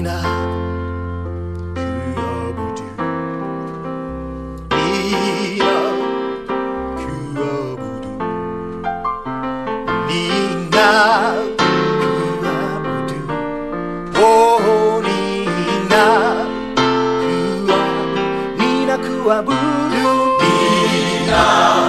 nina kuabudu, nina kuabudu, nina kuabudu, oh nina kuabudu, nina kuabudu, nina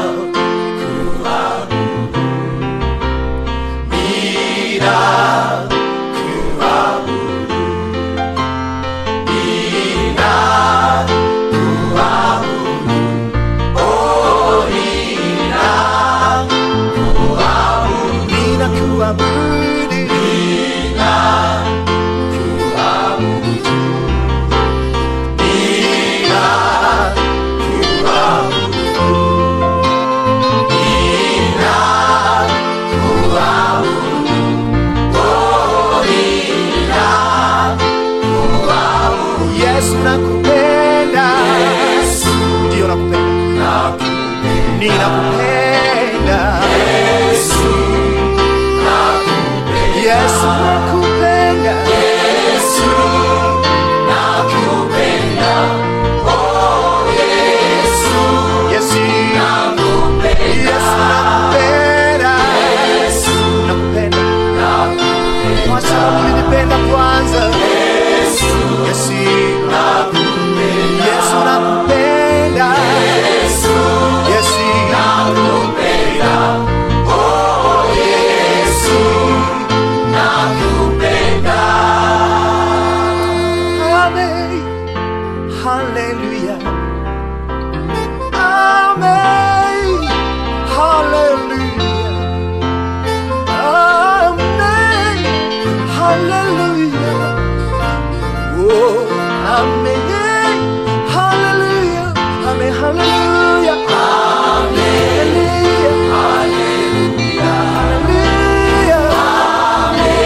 Nina kuabudu Nina kuabudu Nina kuabudu Nina kuabudu Oh Nina kuabudu Yesu nakupenda Yesu ndio nakupenda nakupenda ninakupenda Yesu Yesu nakupenda Yesu nakupenda Oh Yesu Yesu nakupenda Yesu nakupenda Yesu nakupenda nakupenda Kwa sababu ulinipenda kwanza Yesu Yesu nakupenda Yesu nakupenda Yesu Yesu nakupenda Oh Yesu nakupenda. Amen. Hallelujah. Amen. Hallelujah. Amen. Hallelujah. Oh, amen. Hallelujah. Amen. Hallelujah. Amen. Hallelujah. Hallelujah.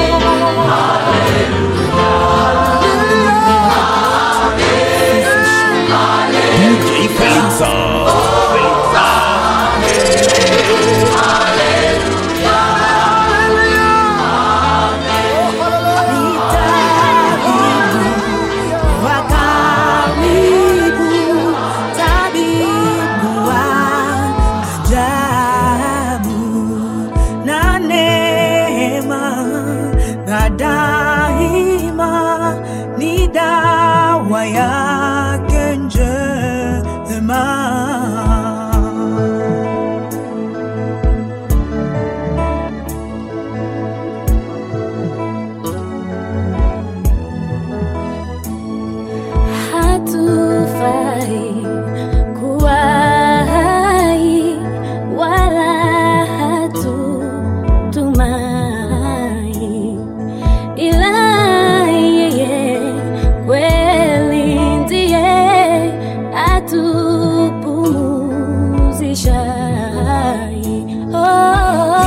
DJ Felix. Wakaribu, tabibu wa ajabu, na neema na daima ni dawa yake njema. hatufai kuwa hai wala hatutumai ila yeye kweli ndiye atupumuzishai oh.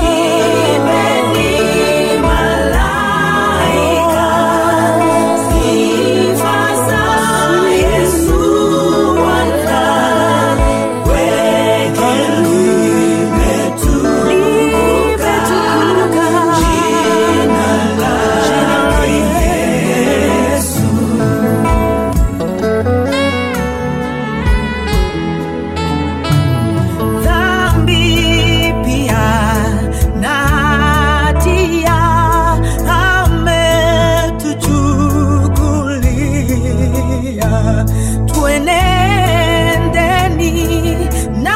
Dhambi pia na hatia ametuchukulia, twenendeni na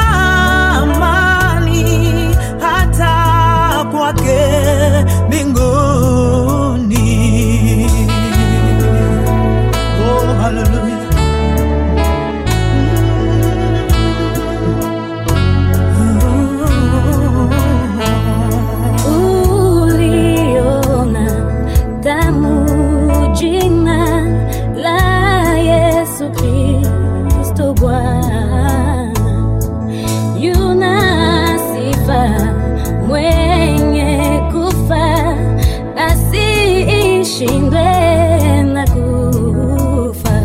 amani hata kwake mbinguni. Oh, hallelujah. uliona damu jina la Yesu Kristo Bwana yuna sifa mwenye kufa asiishindwe na kufa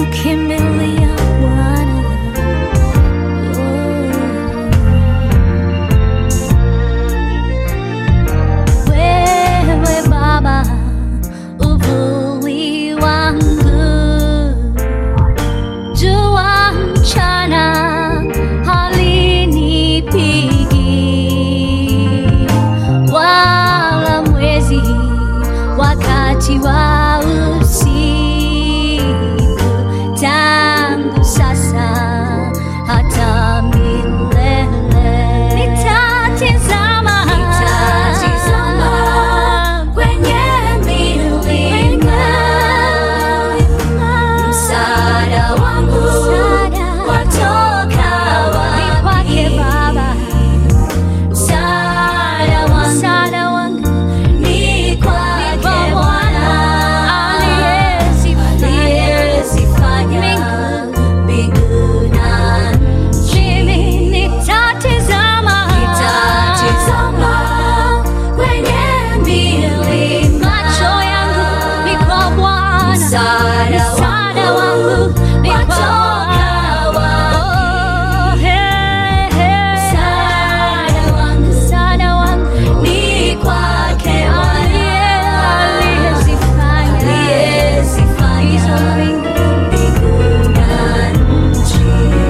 tukimbilia Bwana. Oh. Wewe Baba, uvuli wangu jua mchana halinipigi, wala mwezi wakati wa usiku. Tangu sasa hata milele nitatizama kwenye milima msaada wangu watoka wapi? Kwake Baba, msaada wangu, msaada wangu ni kwake Bwana aliyezifanya mbingu na nchi. Mimi nitatizama kwenye milima, macho yangu ni kwa Bwana, msaada wangu ni kwa Bwana. Oh, hey, hey. Msaada wangu ni kwake Bwana, aliyezifanya hizo mbingu na nchi.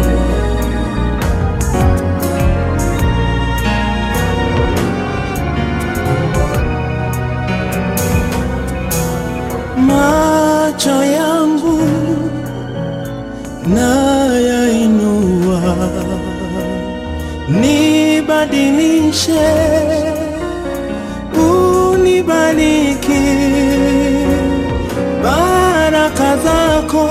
macho yangu nayainua, nibadilishe, unibariki, baraka zako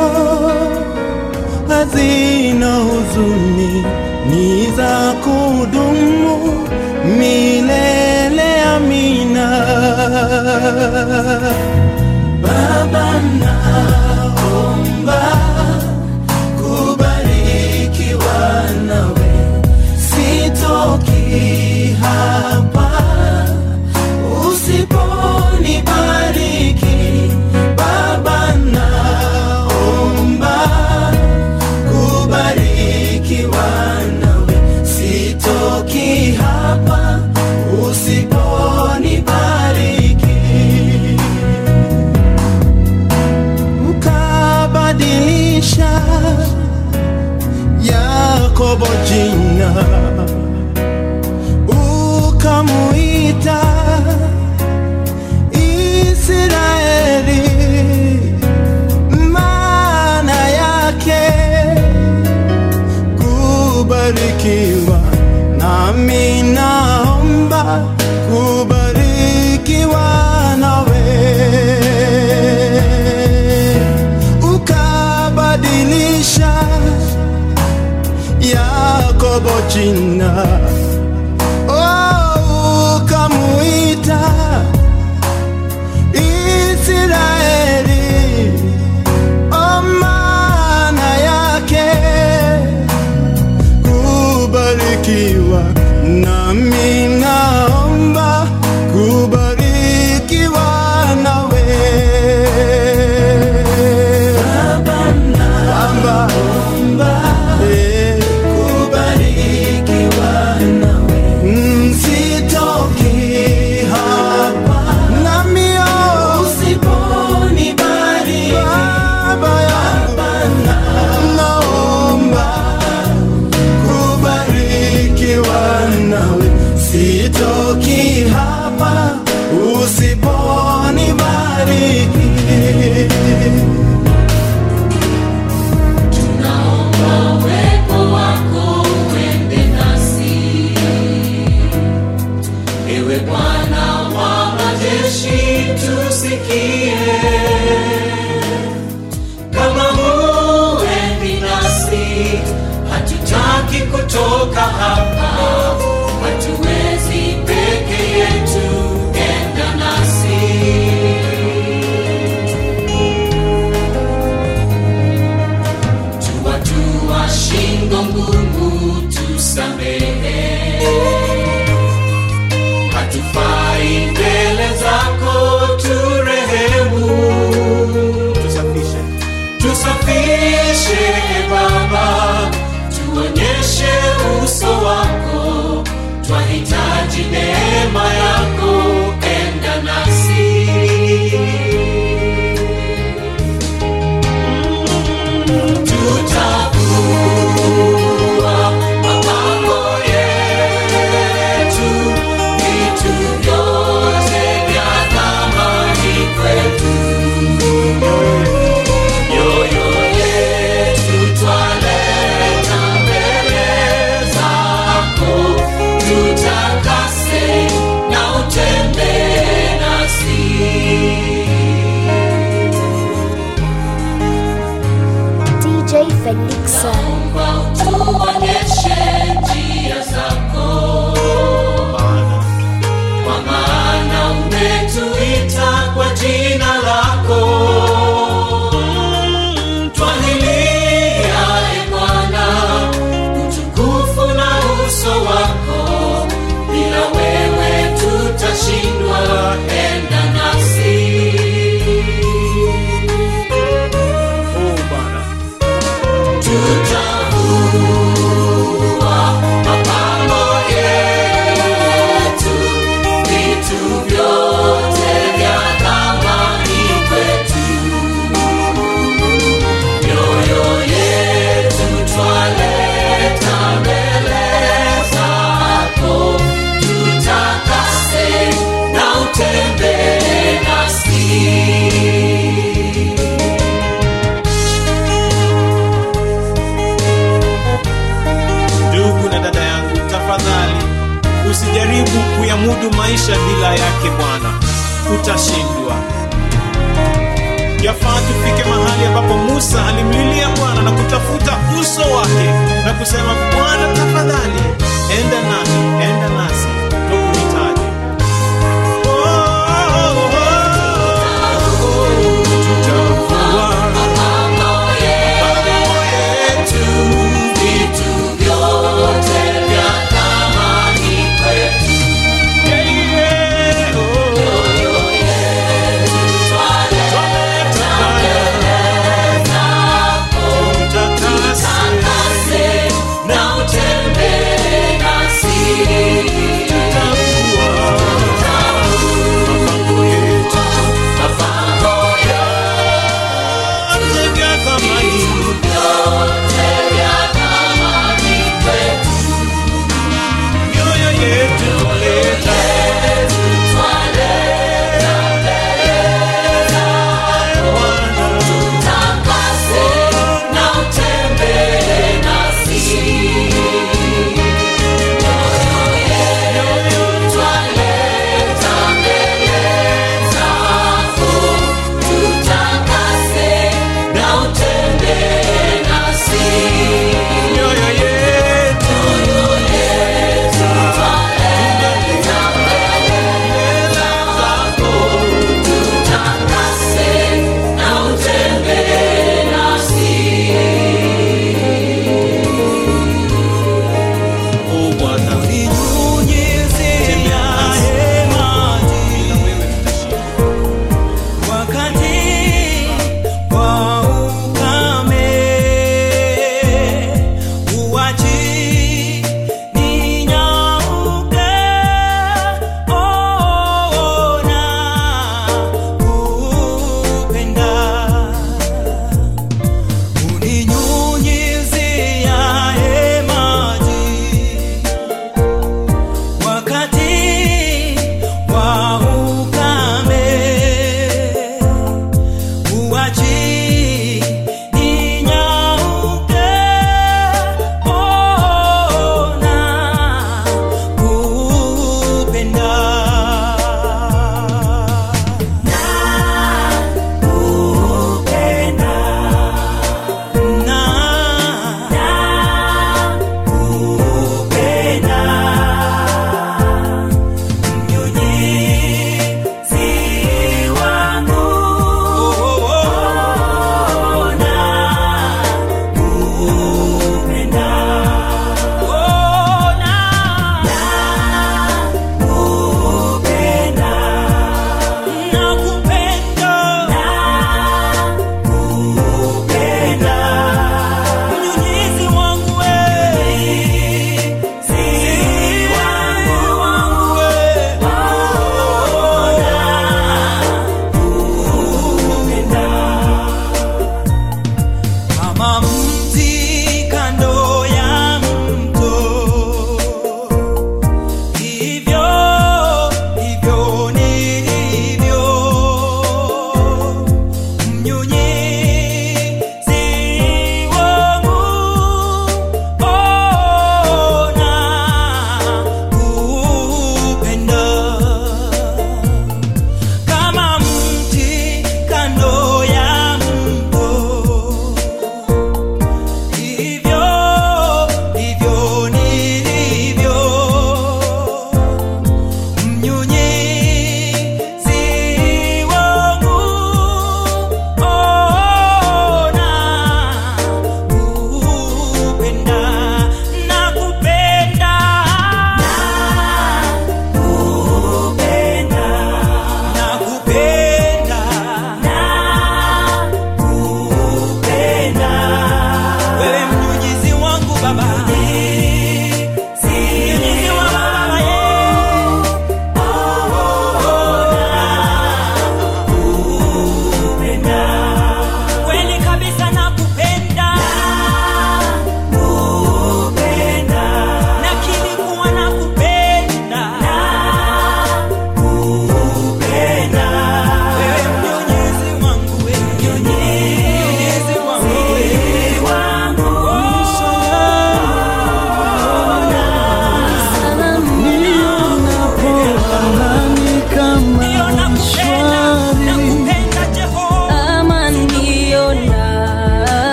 hazina huzuni, ni za kudumu milele. Amina. Baba naomba kubarikiwa nawe, sitoki hapa usiponibariki. Baba naomba kubarikiwa nawe, sitoki hapa usiponibariki ukabadilisha Yakobo jina, ukamuita Israeli, maana yake kubarikiwa, nami naomba kubarikiwa nawe ukabadilisha Yakobo jina, oh, ukamuita Israeli, oh, maana yake kubarikiwa, nami naomba kubarikiwa nawe Baba, eh, mm, sitoki hapa nami, oh, Baba yangu, naomba kubarikiwa nawe, sitoki hapa usiponibariki. uwepo wako uende nasi. Ewe Bwana wa majeshi, tusikie. Kama huendi nasi, hatutaki kutoka hapa, hatuwezi peke yetu, enda nasi. tuwatua shingo ngumu, tusamehe. Hatufai mbele zako, turehemu, tusafishe ndugu na dada yangu tafadhali usijaribu kuyamudu maisha bila yake bwana utashindwa yafaa tufike mahali ambapo musa alimlilia bwana na kutafuta uso wake na kusema bwana tafadhali enda nasi enda nasi tukuhitaji Oh, oh, oh, oh. Tutavua mambo yetu vitu vyote vya thamani kwetu takase na utembee nasi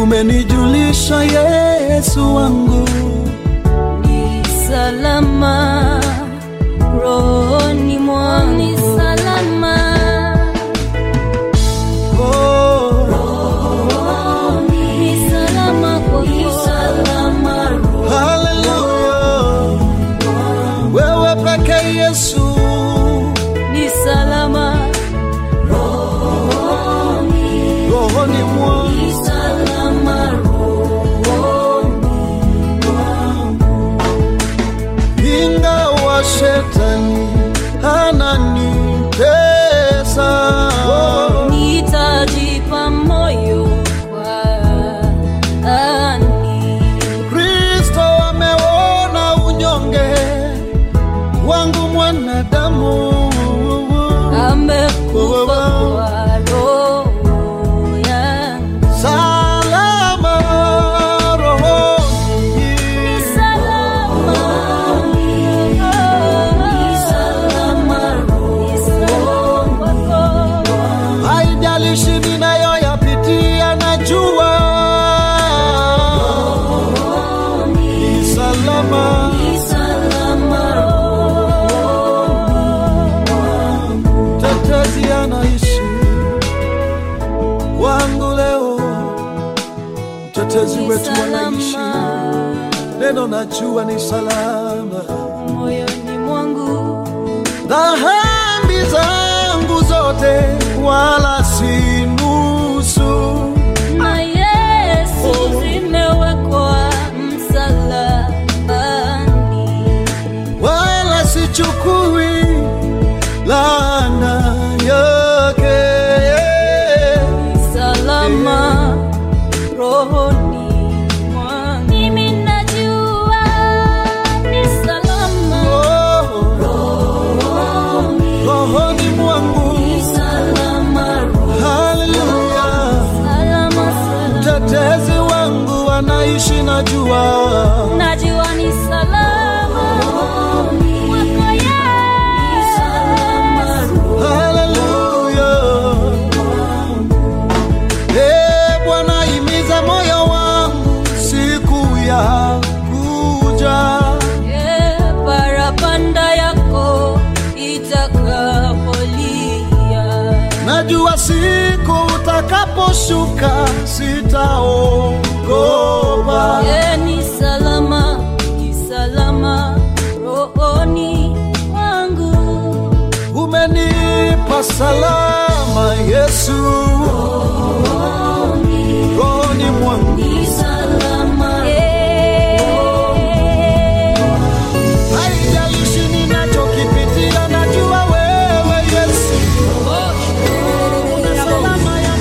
umenijulisha Yesu wangu, ni salama rohoni mwangu, ni salama oh, ni salama kwako, ni salama haleluya, wewe peke Yesu, ni salama rohoni mwangu ni salama ingawa shetani ananitesa, nitajipa moyo kwa ani Kristo ameona unyonge wangu mwanadamu, amekufa kwa roho yangu salama rohoni ni salama ni salama ni salama kwako haijalishi ninayoyapitia, najua ni salama. ni salama Tetezi anaishi wangu leo, mtetezi ni wetu anaishi, salama neno najua ni salama. moyoni mwangu Dhambi zangu zote wala si nusu, na Yesu zimewekwa msalabani wala sichukui laana yake. salama rohoni mwangu. Mimi najua ni salama Oh, rohoni, rohoni mwangu, ni salama haleluya. salama salama. Mtetezi wangu anaishi, najua Najua ni salama kwako Yesu. haleluya. Eh, Bwana imiza moyo wangu siku ya kuja Eh, parapanda yako itakapolia Najua siku utakaposhuka sitaogopa. Eh, ni salama ni salama rohoni mwangu Umenipa salama Yesu, rohoni mwangu. ni salama Haijalishi ninachokipitia, najua wewe Yesu una salama ya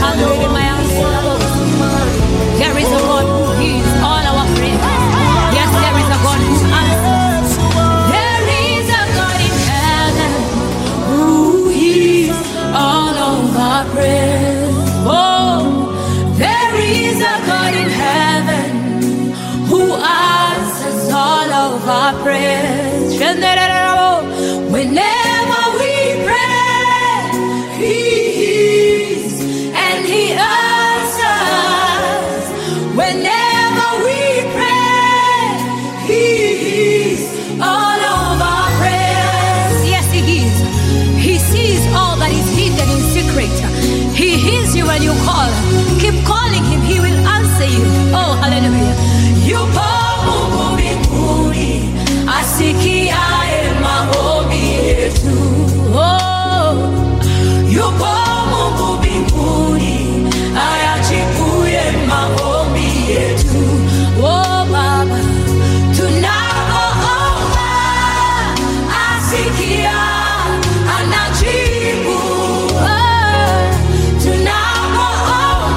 There is a God who hears all our prayers. Yes, there is a God who answers. Yesu wangu. There is a God in heaven who hears all of our prayers. Oh, there is a God in heaven who answers all of our prayers. Whenever we pray, He hears and He answers. Whenever we pray, He hears all of our prayers. Yes, He hears. He sees all that is hidden in secret. He hears you when you call. Keep calling Him, He will answer you. Oh, hallelujah. Yupo Mungu mbinguni, asikiaye maombi yetu. Oh, yupo Mungu mbinguni, ayajibuye maombi yetu. Oh, Baba, tunapoomba asikia, anajibu. Oh, tunapoomba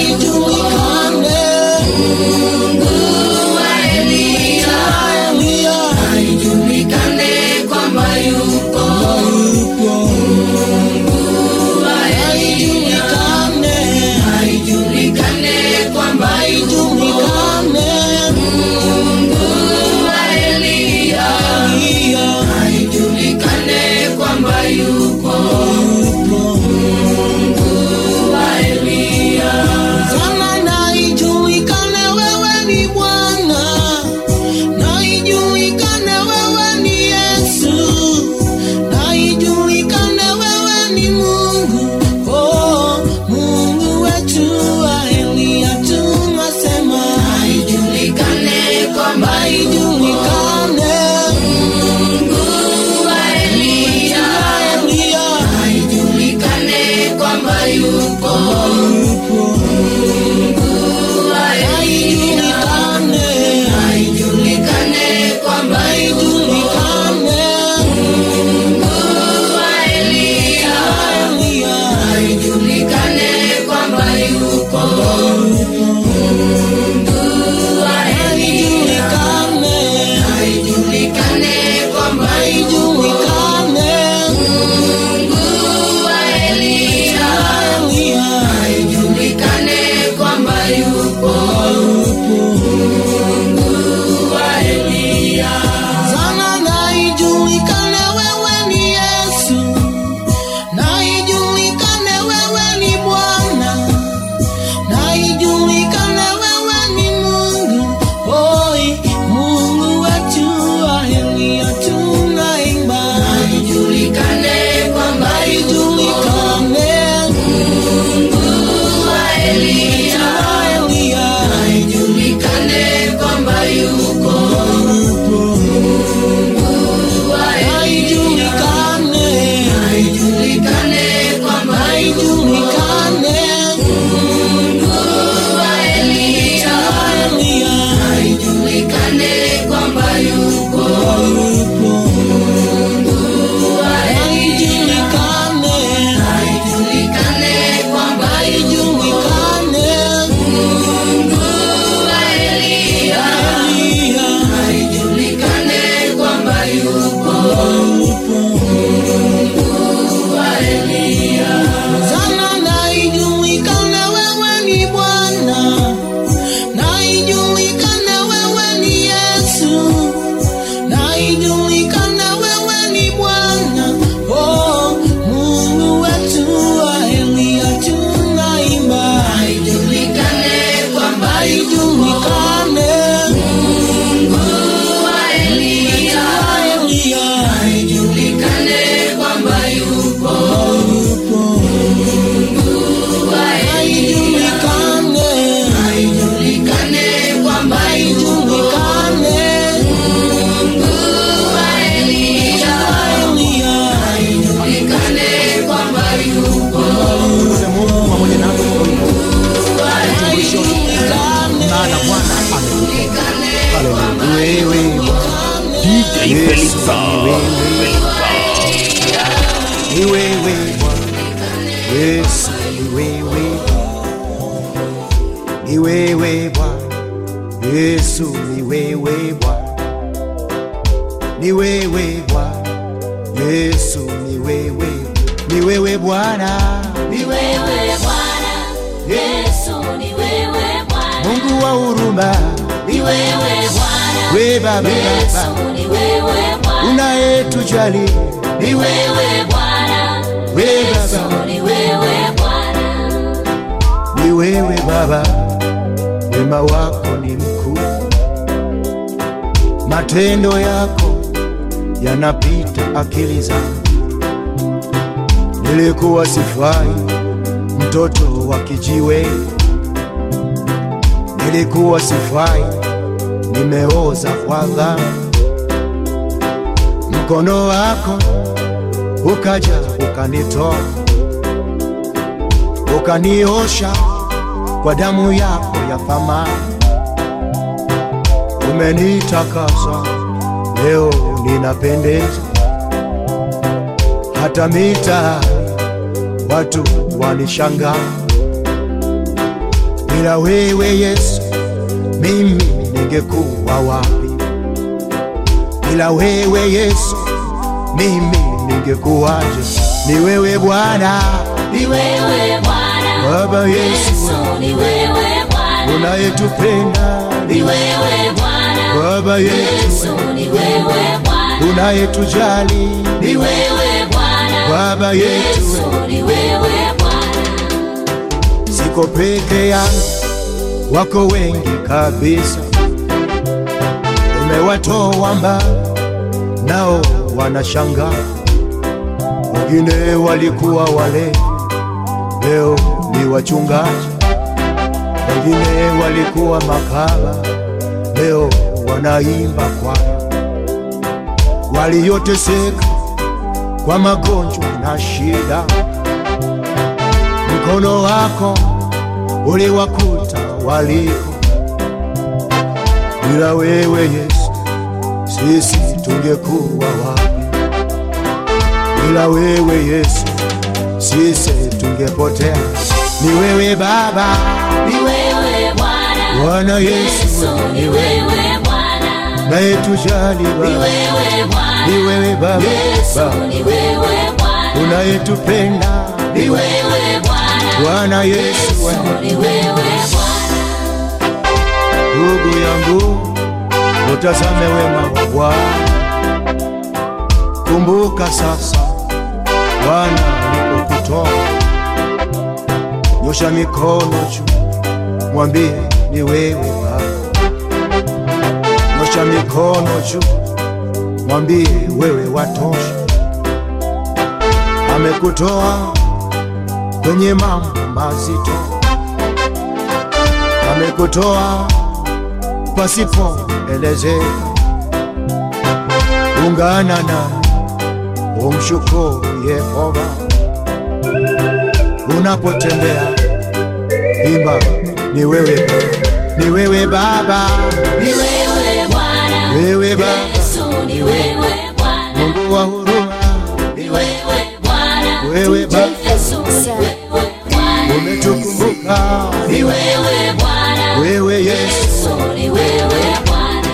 ijulikane. Mungu wa Eliya, Eliya ijulikane kwamba yuko. Mungu wa Eliya, ijulikane, ijulikane kwamba yuko. ijulikane. Mungu wa Eliya, Eliya ijulikane kwamba yuko. Mungu wa Eliya. Sana na ijulikane wewe ni Bwana, na ijulikane wewe ni Yesu, na ijulikane wewe ni Mungu, oh Mungu wetu wa Eliya, tunasema Ijulikane kwamba ijulikane Mungu wa Eliya, Eliya ijulikane kwamba yuko. Mungu wa Eliya, ijulikane, ijulikane kwamba yuko. ijulikane Mungu wa Eliya, Eliya ijulikane kwamba yuko. Mungu wa Eliya, ijulikane ijulikane kwamba yuko. ijulikane Mungu wa Eliya, Eliya ijulikane kwamba yuko. Mungu wa Eliya, sana na ijulikane wewe ni Yesu, na ijulikane wewe ni Bwana, na ijulikane wewe ni Mungu, oi Mungu wetu wa Eliya, tunaimba ijulikane kwamba yuko. ijulikane Mungu wa Eliya, Eliya ijulikane kwamba yuko. Mungu wa Eliya, ijulikane ijulikane kwamba yuko. ijulikane Mungu wa Eliya, Eliya ijulikane kwamba yuko. Mungu wa Eliya, ijulikane ijulikane kwamba yuko. ijulikane Mungu wa Eliya, Eliya ijulikane kwamba yuko. Mungu wa Eliya, sana na ijulikane wewe ni Bwana, na ijulikane wewe ni Yesu, na ijulikane wewe ni Bwana, oh Mungu wetu wa Eliya, tunaimba ijulikane kwamba yuko. ijulikane Mungu wa Eliya, Eliya ijulikane kwamba yuko. Mungu wa Eliya, ijulikane ijulikane kwamba yuko. ijulikane Mungu wa Eliya, Eliya ijulikane kwamba yuko. Tukuze Mungu pamoja nasi ijulikane maana Bwana amekupa. Haleluya. Wewe DJ Felisa. ni wewe Bwana. Yesu ni wewe. Ni wewe Bwana. Yesu ni wewe Bwana. Ni wewe Bwana. Yesu ni wewe. Ni wewe Bwana. Ni wewe Bwana, Yesu ni wewe Bwana, Mungu wa huruma. ni wewe Bwana, We Baba Yesu Baba. ni wewe Bwana, Unayetujali. ni wewe Bwana, We Yesu Baba. ni wewe Bwana, ni wewe Baba, wema wako ni mkuu, matendo yako yanapita akili zangu. Nilikuwa sifai, mtoto wa kijiwe, nilikuwa sifai, nimeoza kwa dhambi. Mkono wako ukaja ukanitoa ukaniosha kwa damu yako ya thamani, umenitakasa leo ninapendeza, hata mitaani watu wanishangaa, bila wewe Yesu, mimi ningekuwa wapi? Bila wewe Yesu, mimi ningekuwaje? Ni wewe Bwana, Ni wewe Bwana, Baba Yesu, Yesu ni wewe Bwana, unayetupenda ni wewe Bwana, Baba Yesu Yesu, ni wewe Bwana, unayetujali ni wewe Bwana, Baba Yesu yetu, ni wewe Bwana, siko peke yangu, wako wengi kabisa, umewatoa mbali, nao wanashangaa. Wengine walikuwa wale, leo ni wachungaji. Wengine walikuwa makaba, leo wanaimba kwaya. Walioteseka kwa magonjwa na shida, mkono wako uliwakuta waliko. Bila wewe Yesu, sisi tungekuwa wapi? Bila wewe Yesu, sisi tungepotea. Ni wewe Baba, ni wewe Bwana, Bwana Yesu, Yesu ni wewe Bwana, naye tujali ni Baba, wewe Bwana, ni wewe Baba, Yesu Baba ni wewe Bwana, unayetupenda ni wewe Bwana, Bwana Yesu, Yesu ni wewe Bwana, ndugu yangu, utazame wema wa Bwana. Kumbuka sasa Bwana alipokutoa, nyosha mikono juu, mwambie ni wewe Baba. Nyosha mikono juu, mwambie wewe watosha. Amekutoa kwenye mambo mazito, amekutoa pasipoelezeka. Ungana na umshukuru Yehova unapotembea, imba ni wewe, ni wewe Baba, ni wewe Bwana, wewe Baba, Yesu ni wewe Bwana, Mungu wa huruma, ni wewe Bwana, wewe Baba, Yesu ni wewe Bwana, umetukumbuka, ni wewe Bwana, wewe Yesu. Yesu ni wewe Bwana,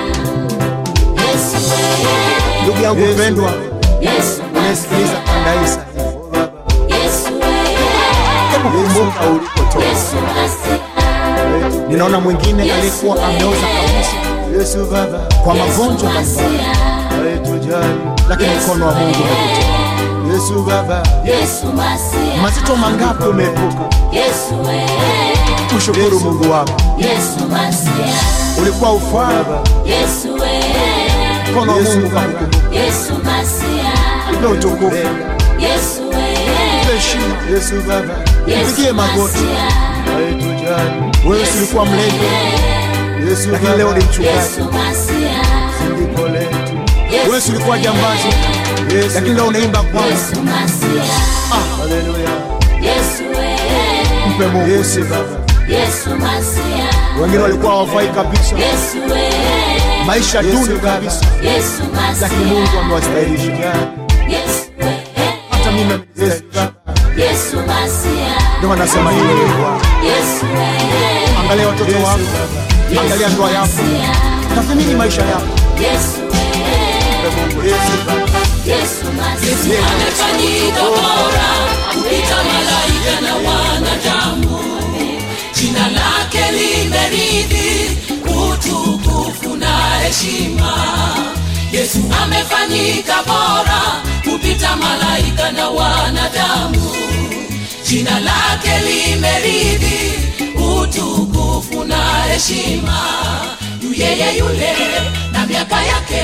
Yesu wewe, Ndugu yangu mpendwa, Yesu unasikiliza kandaisa, Yesu wewe, hebu kumbuka ulipotoka. Yesu Masia, Ninaona mwingine alikuwa ameoza kabisa, Yesu Baba, kwa magonjwa mbalimbali, hayetujali, lakini mkono wa Mungu umekutoa. Yesu Baba, Yesu Masia, mazito mangapi umeepuka? Yesu wewe, Ushukuru Mungu wako, Yesu Masia, ulikuwa ufaa, Yesu wewe, mkono wa Mungu ukakukumbuka. Yesu Masia, Mpe utukufu, Yesu mpe wewe, heshima. Yesu Baba, Yesu mpigie magoti, Masia, hayetujali. Wewe si ulikuwa mlevi, Yesu lakini leo ni mchungaji, Yesu Masia, ndipo letu. Wewe si ulikuwa jambazi, lakini leo unaimba kwanza. Yesu Masia, Haleluya, Yesu wewe, mpe Mungu Yesu Baba. Yesu Masia, Wengine walikuwa hawafai kabisa, Yesu wewe, maisha duni kabisa, Yesu lakini Masia, Mungu amewastahilisha. Yesu wewe, Hata mimi amenistahilisha. Yesu Masia, Ndio maana nasema ni wewe Bwana. Yesu wewe, Angalia watoto wako, angalia ndoa yako, tathmini maisha yako. Yesu wewe, Mpe Mungu Yesu Baba. Yesu Masia, amefanyika bora kupita malaika na wanadamu, jina lake limeridhi utukufu na heshima. Yesu amefanyika bora kupita malaika na wanadamu, jina lake limeridhi utukufu na heshima. Yu yeye yule na miaka yake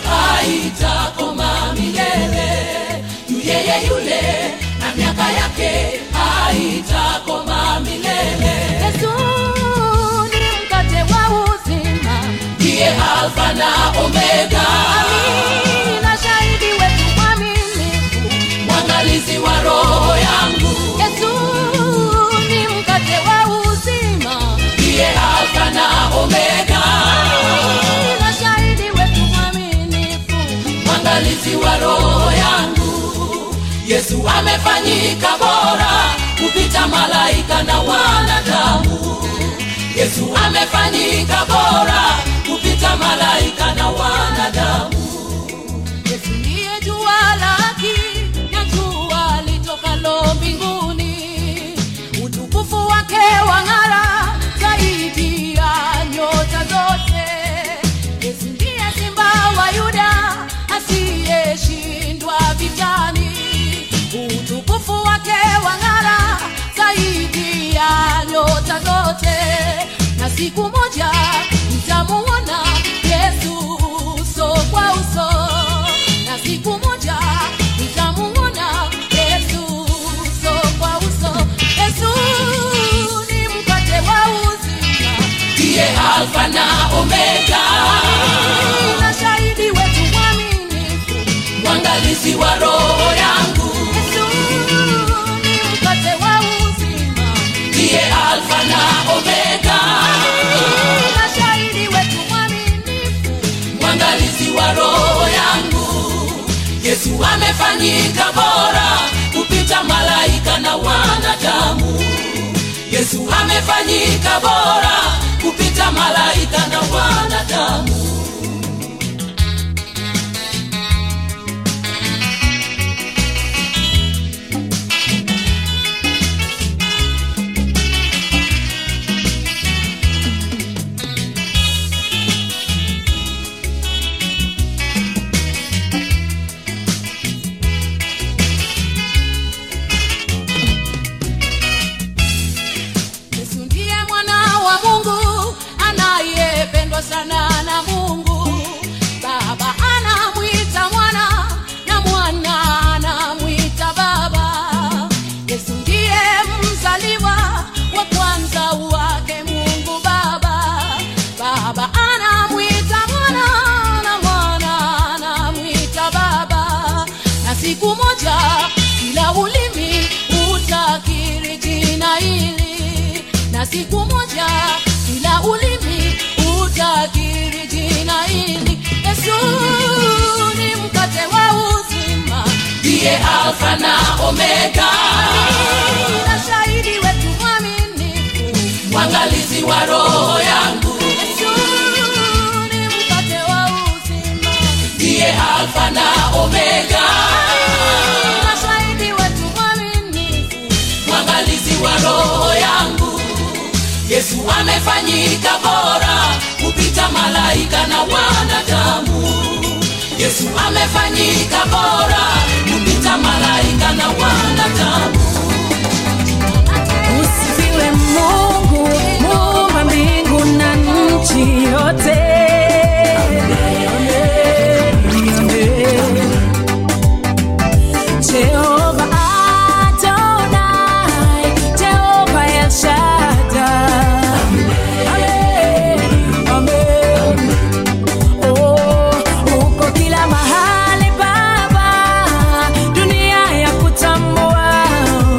haitakoma milele. Yu yeye yule na miaka yake haitakoma milele. Yesu ni mkate wa uzima, Ndiye Alfa na Omega, amina, shahidi wetu mwaminifu. mwangalizi wa roho yangu. Yesu ni mkate wa uzima, Ndiye Alfa na Omega, amina, shahidi wetu mwaminifu. mwangalizi wa roho yangu. Yesu amefanyika bora kupita malaika na wanadamu, siku moja nitamuona Yesu uso kwa uso, na siku moja nitamuona Yesu uso kwa uso. Yesu ni mkate wa uzima, ndiye alfa na omega na shahidi wetu mwaminifu. mwangalizi wa roho yangu Yesu ni mkate wa uzima, ndiye alfa na omega na shahidi wetu mwaminifu. mwangalizi wa roho yangu yesu amefanyika bora kupita malaika na wanadamu yesu amefanyika bora kupita malaika na wanadamu Yesu ndiye mwana wa Mungu anayependwa sana na Mungu. Baba anamwita mwana na mwana anamwita baba. Yesu ndiye mzaliwa wa kwanza wake Mungu Baba. Baba anamwita mwana na mwana anamwita baba. Na siku moja kila ulimi utakiri jina hili, na siku moja kila ulimi utakiri jina hili. Yesu ni mkate wa uzima, ndiye alfa na omega na shahidi wetu mwaminifu. mwangalizi wa roho yangu Yesu ni mkate wa uzima, ndiye alfa na omega na shahidi wetu mwaminifu. mwangalizi wa roho yangu yesu amefanyika bora kupita malaika na wanadamu yesu amefanyika bora kupita malaika na wanadamu Usifiwe Mungu, muumba mbingu na nchi yote. Jehova Adonai, Jehova El Shaddai. Amen, amen. Oh, uko kila mahali Baba, dunia ya kutambua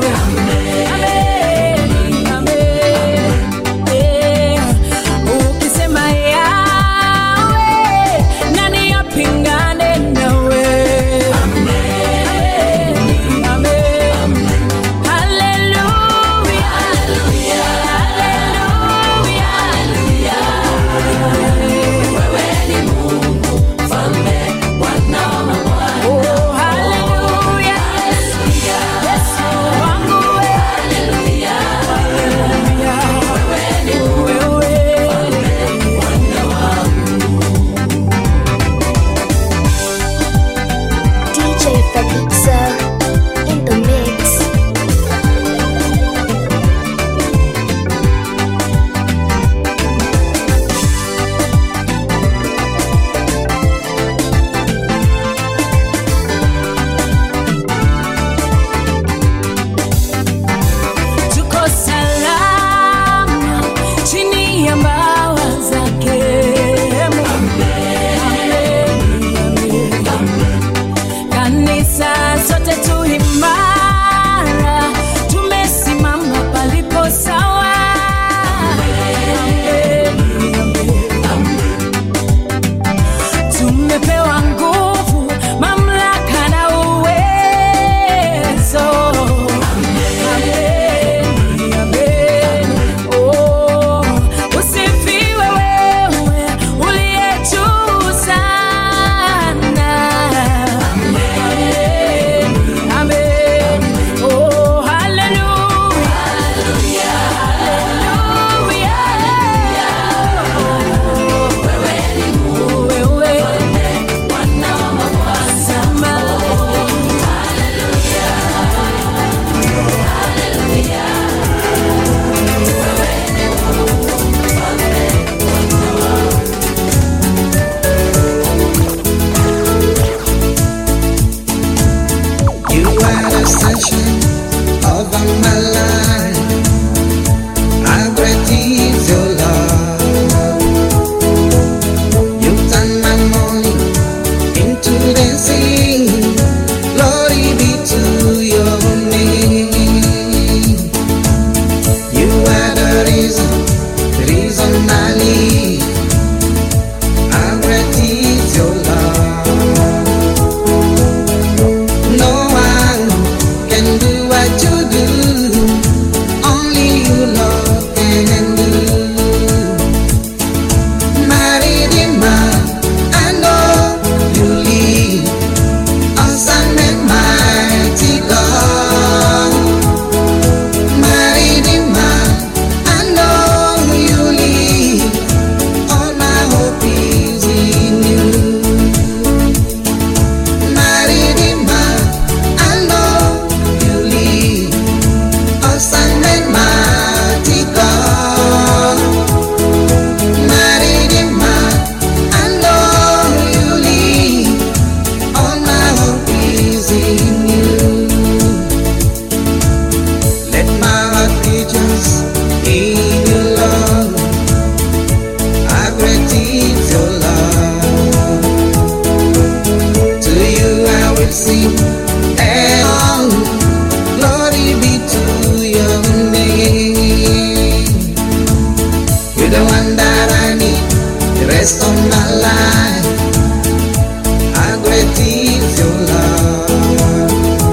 You're the one that I need the rest of my life. How great is your love?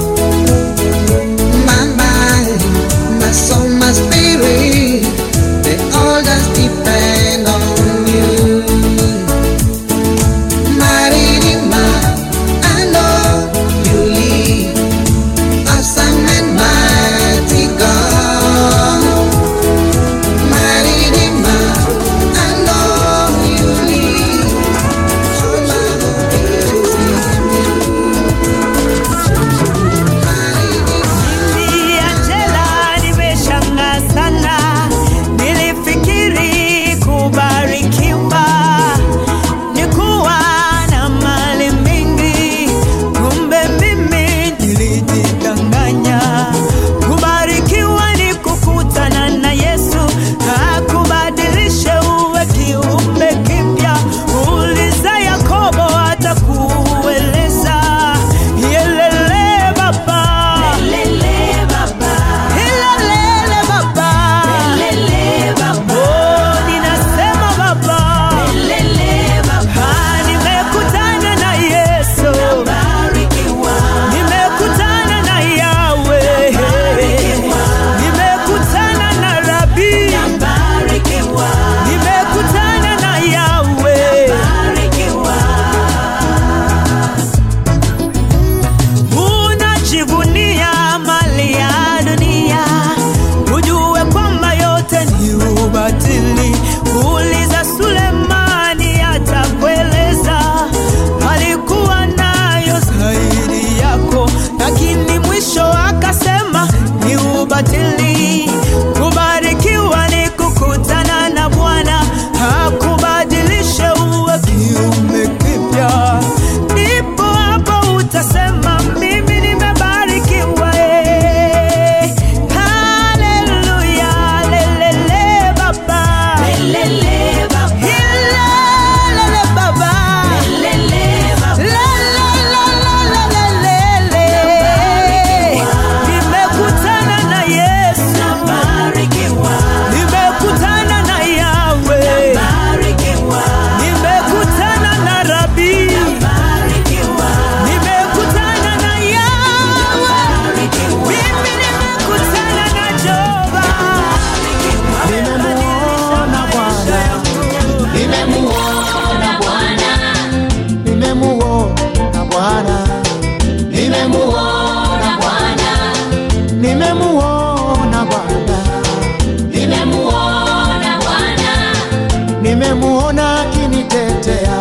My mind, my soul, my spirit, they all just depend on you. My Redeemer, I know you lead, awesome and mighty God. My Redeemer, I know you lead, all my hope is in you. My Redeemer. Mimi Angela nimeshangaa sana, nilifikiri kubarikiwa ni kuwa na mali mingi, kumbe mimi nilijidanganya. Kubarikiwa ni kukutana na Yesu, akubadilishe uwe kiumbe kipya. Uliza Yakobo atakueleza. Yelele baba. Ilelele baba. Oh, ninasema baba. Ah, nimekutana na Yesu. Nimekutana na Yahweh. Nimekutana na Rabi. Nimekutana na Yahweh. Unajivunia mali ya dunia, ujue kwamba yote ni ubatili. Uliza Sulemani atakueleza, alikuwa nayo zaidi yako, lakini mwisho akasema ni ubatili. Kubarikiwa ni kukutana na Bwana, akubadilishe uwe kiumbe kipya. Ndipo hapo utasema mimi nimebarikiwa. eh. Haleluya, lelele baba. Ilelele baba. Lelelelelelele. Nimekutana na Yesu. Nimekutana na Yahweh. Nimekutana na Rabi. Nimekutana na Yahweh. Mimi nimekutana na Jehova. Nimemuona Bwana, Nimemuona Bwana, nimemuona Bwana, nimemuona Bwana, nimemuona Bwana, nimemuona Bwana, nimemuona akinitetea,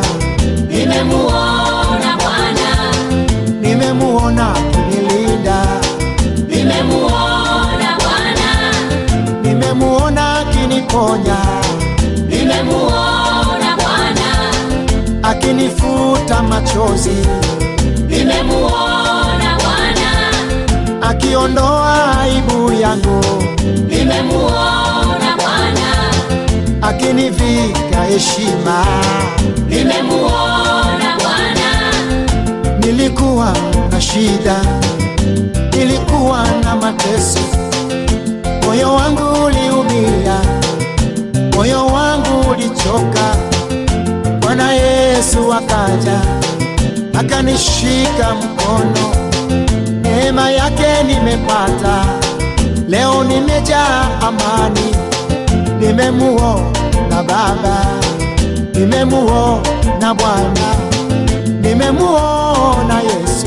nimemuona Bwana, nimemuona akinilinda, nimemuona Bwana, nimemuona akiniponya, nimemuona Bwana, akinifuta machozi, nimemuona Bwana, akiondoa aibu yangu, nimemuona Bwana, akinivika heshima. nimemuona Bwana, Nilikuwa na shida, nilikuwa na mateso, moyo wangu uliumia, moyo wangu ulichoka. Bwana Yesu akaja akanishika mkono, neema yake nimepata, leo nimejaa amani, nimemuona Baba, nimemuona Bwana nimemuona Yesu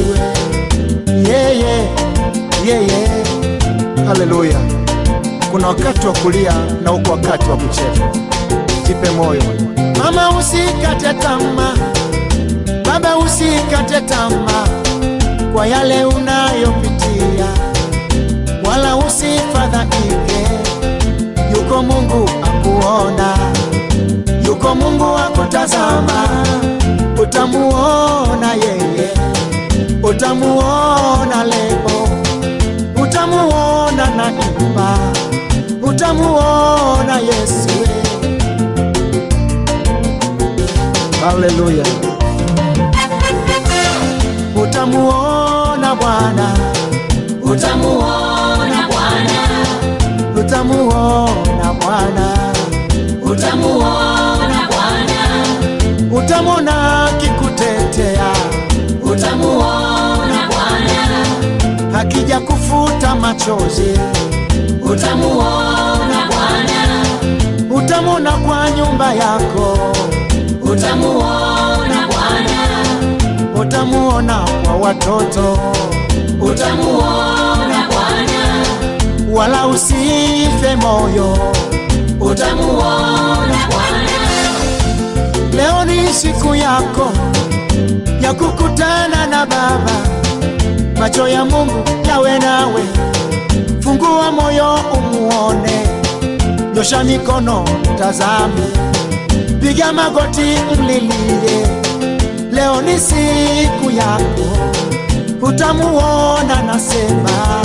yeye yeye. Haleluya! Kuna wakati wa kulia na uko wakati wa kucheka. Jipe moyo mama, usikate tamaa, baba, usikate tamaa kwa yale unayopitia, wala usifadhaike. Yuko Mungu akuona, yuko Mungu akutazama, utamuona yeye, utamuona lebo, utamuona na imba, utamuona Yesu. Haleluya, utamuona Bwana, utamuona Bwana, utamuona Bwana, utamuona utamuona Bwana, utamwona kikutetea, utamuona Bwana, akija kufuta machozi, utamuona Bwana, utamwona kwa nyumba yako, utamuona Bwana, utamuona kwa watoto, utamuona Bwana, wala usife moyo. utamuona Bwana, Leo ni siku yako ya kukutana na Baba, macho ya Mungu yawe nawe, fungua moyo umuone, nyosha mikono tazame, piga magoti mlilie. Leo ni siku yako, utamuona, nasema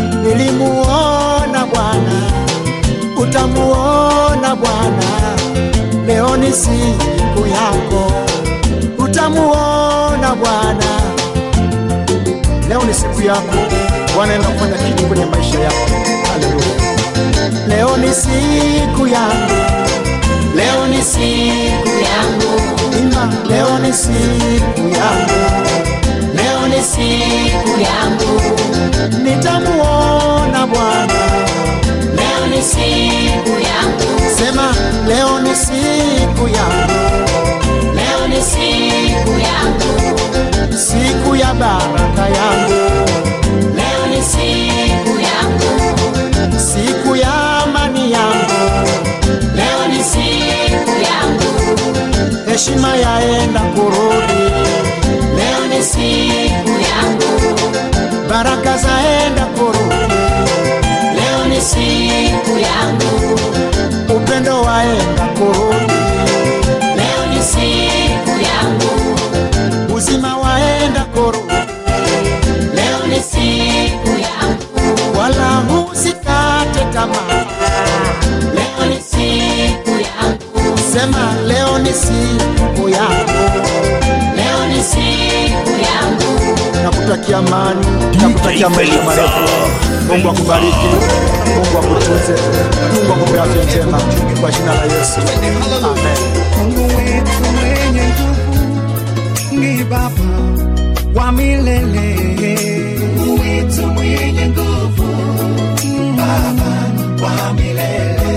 nilimuona Bwana, utamuona Bwana leo ni siku yako, utamuona Bwana. Leo ni siku yako, Bwana anaenda kufanya kitu kwenye maisha yako. Haleluya! Leo ni siku yangu, leo ni siku yangu, imba, leo ni siku yangu, leo ni siku yangu, nitamuona Bwana. leo ni siku yangu, Sema, leo ni siku yangu, leo ni siku yangu, siku ya baraka yangu, leo ni siku yangu, siku ya amani yangu. leo ni siku yangu, heshima yaenda kurudi, leo ni siku yangu, baraka zaenda kurudi, leo ni siku yangu, upendo waenda kurudi, leo ni siku yangu, uzima waenda kurudi, leo ni siku yangu, wala usikate tamaa. leo ni siku yangu, Sema leo ni siku yako, leo ni siku yangu, nakutakia amani, nakutakia maisha marefu. Mungu akubariki, Mungu akutunze, Mungu akupe afya njema kwa jina la Yesu, amen. Mungu wetu mwenye nguvu ni Baba wa milele. Mungu wetu mwenye nguvu, Baba wa milele.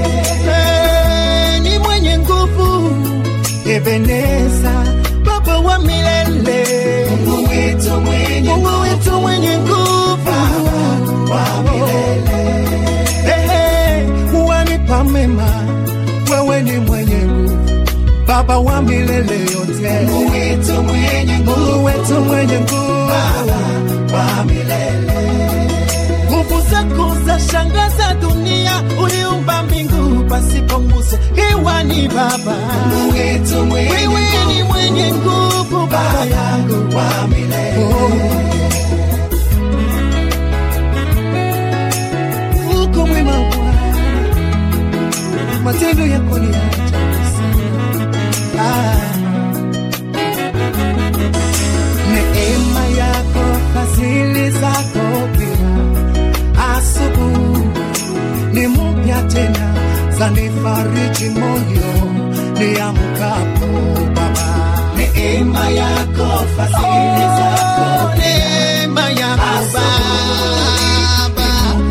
Eh, ni mwenye nguvu, Ebeneza, Baba wa milele. Mungu wetu mwenye Mungu wetu mwenye nguvu, Baba wa milele. Ehe, wanipa mema, wewe ni mwenye nguvu, Baba wa milele yote. Mungu wetu mwenye nguvu, Mungu wetu mwenye nguvu, Baba wa milele. Nguvu zako za shangaza dunia, uliumba mbingu pasipo nguzo, hewa ni Baba. Mungu wetu mwenye wewe ni mwenye nguvu, Baba yangu wa milele. Oh. Uko mwema Bwana, matendo yako ni ya ajabu sana. Ah. Neema yako, fadhili zako pia asubuhi ni mpya tena, zanifariji moyo niamkapo Baba. Neema yako, fadhili zako, neema yako Baba,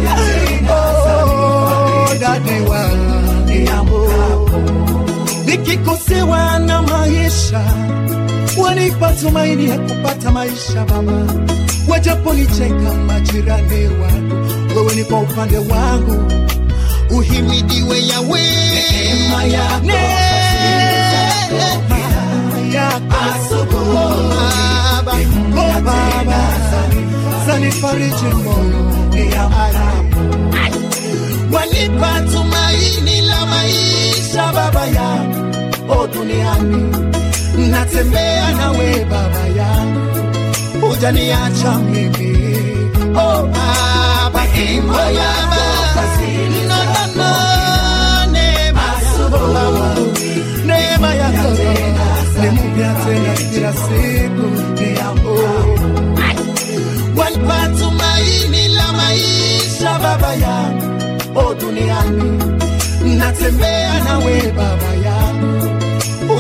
oh, dadi wa niamkapo nikikosewa na maisha wanipa tumaini ya kupata maisha Baba, wajaponicheka majirani wangu, wewe ni kwa upande wangu, uhimidiwe Yawe. Neema yako, Baba, oh Baba, zanifariji moyo wanipa tumaini la maisha Baba yangu, o duniani natembea nawe Baba yangu, hujaniacha mimi oh Baba, imo Baba, no no no, neema yako Baba, neema yako ni mpya tena kila siku, ni yangu wanipa tumaini la maisha Baba yangu, o duniani natembea nawe Baba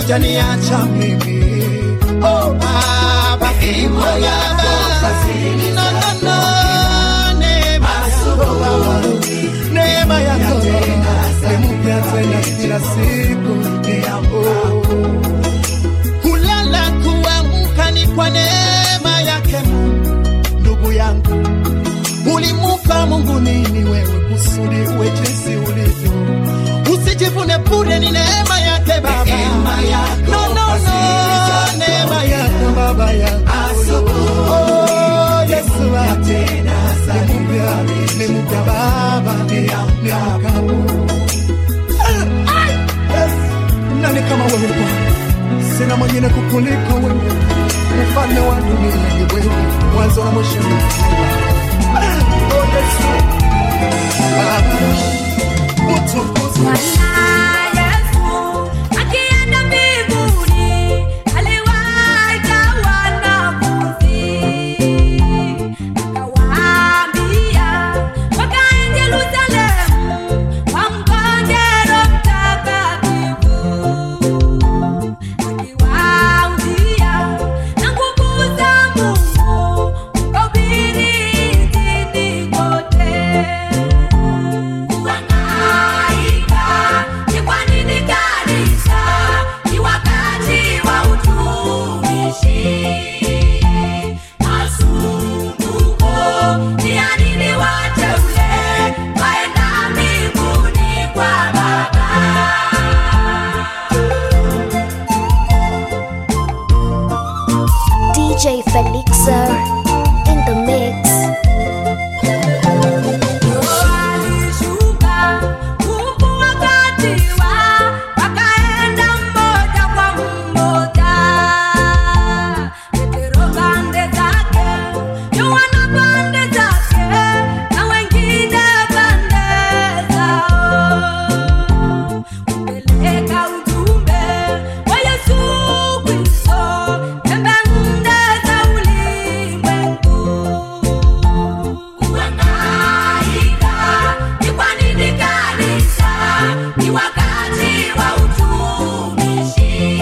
hujaniacha mimi oh baba neema yako no, no, no. neema yako baba neema yako ni mpya tena kila siku oh. kulala kuamka ni kwa neema yake Mungu ndugu yangu ulimupa Mungu nini wewe kusudi uwe jinsi ulivyo usijivune bure ni neema yake baba no, no, no. neema yako baba yako oh, Yesu ate ni mpya ni mpya baba ni mpya nani kama wewe Bwana sina mwingine kukuliko wewe mfalme wa dunia ni wewe mwanzo na mwisho ni wewe. Oh, Yesu. Baba, utukuzwe. Akienda mbinguni, aliwaita wanafunzi, akawaambia, wakae Yerusalemu, wamngoje Roho Mtakatifu, akiwaambia, na nguvu za Mungu mkahubiri nchini kote. Kuhangaika ni kwa nini kanisa? Ni wakati wa utumishi. Masumbuko ni ya nini wateule waenda mbinguni kwa Baba? DJ Felixer in the mix. Alishuka huku wakati wa wakaenda mmoja kwa mmoja, Petero pande zake, Yohana pande zake, na wengine pande zao, kupeleka ujumbe wa Yesu Kristo pembe nne za ulimwengu. Kuhangaika ni kwa nini kanisa? Ni wakati wa utumishi.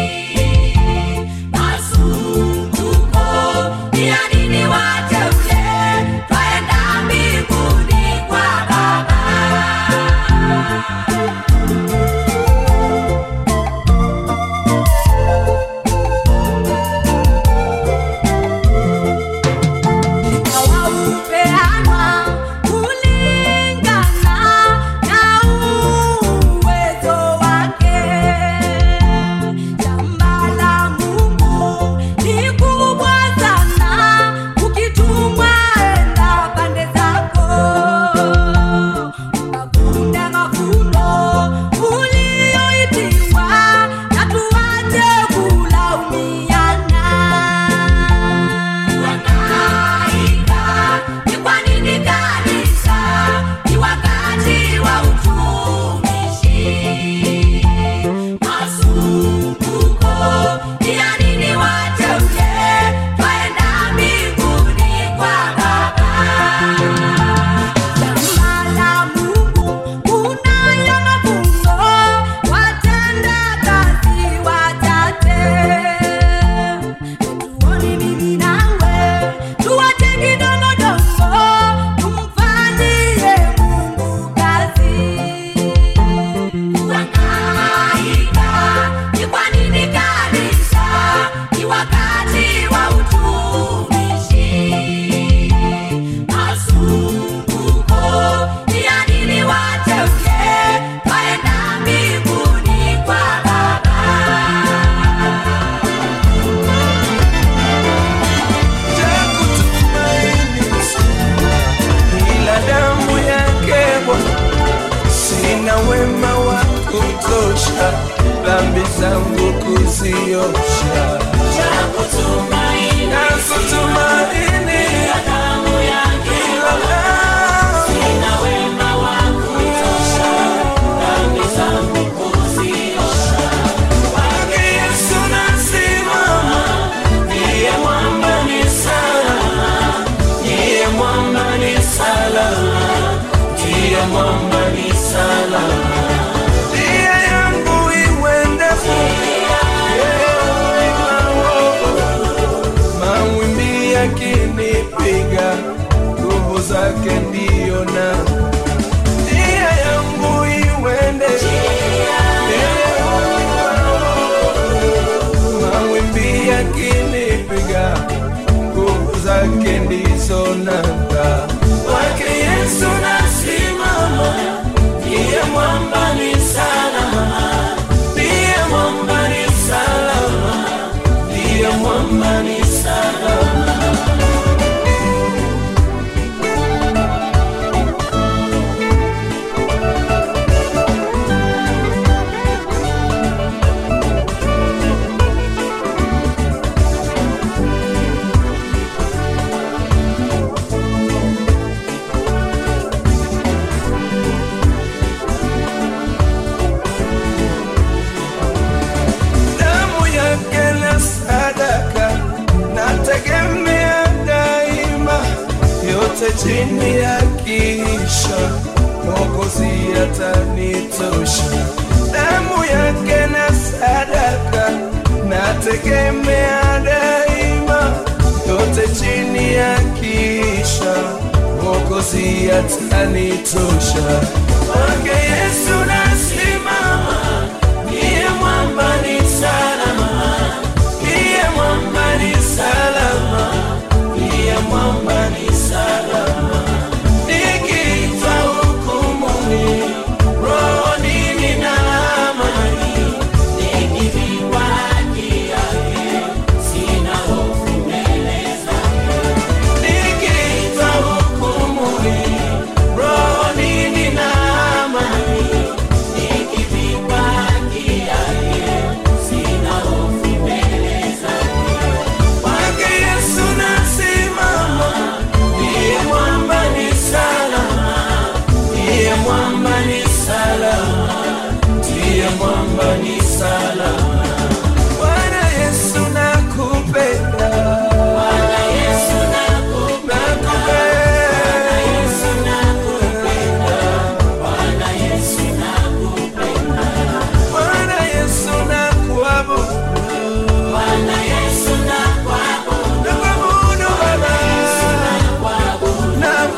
Masumbuko ni ya nini wateule? Twaenda mbinguni kwa Baba. Hawaupeanwa kulingana na uwezo wake. Shamba la Mungu ni kubwa sana, ukitumwa enda pande zako ukavune mavuno ulioitiwa, na tuache kulaumiana. Kuhangaika ni kwa nini kanisa? Ni wakati wa utumishi. Masumbuko ni ya nini wateule? Twaenda mbinguni kwa Baba. Shamba la Mungu kunayo mavuno, watenda kazi wachache. Tuone mimi nawe tuache kidogodogo, tumfanyie Mungu kazi. Kuhangaika ni kwa nini kanisa? Ni wakati wa utumishi. Masumbuko ni ya nini wateule? Twaenda mbinguni kwa Baba. ila damu yake Bwana, sina wema wa kutosha, dhambi zangu kuziosha. Nakutumaini ila damu, sina wema wa kutosha, dhambi zangu kuziosha. Kwake Yesu nasimama, ndiye mwamba ni salama, ndiye mwamba ni salama, ndiye mwamba ni salama. Njia yangu iwe ndefu, ndizo nanga kwake Yesu nasimama, ndiye mwamba ni salama, ndiye mwamba ni salama, ndiye mwamba ni salama. damu yake na sadaka nategemea daima, yote chini ya kisha Mwokozi atanitosha. Damu yake na sadaka nategemea daima, yote chini ya kisha Mwokozi atanitosha. Kwake Yesu nasimama ndiye mwamba ni salama, ndiye mwamba ni salama, ndiye mwamba ni salama. Nikiitwa hukumuni, rohoni nina amani, nikivikwa haki yake, sina hofu mbele zake. Nikiitwa hukumuni, rohoni nina amani, nikivikwa haki yake, sina hofu mbele zake. Kwake Yesu nasimama, ndiye mwamba ni salama, ndiye mwamba ni salama, ndiye mwamba ni salama. Bwana Yesu nakupenda, Bwana Yesu nakupenda, Bwana Yesu nakupenda, Bwana Yesu nakupenda, Bwana Yesu nakuabudu, Bwana Yesu nakuabudu, nakuabudu Baba, nakuabudu,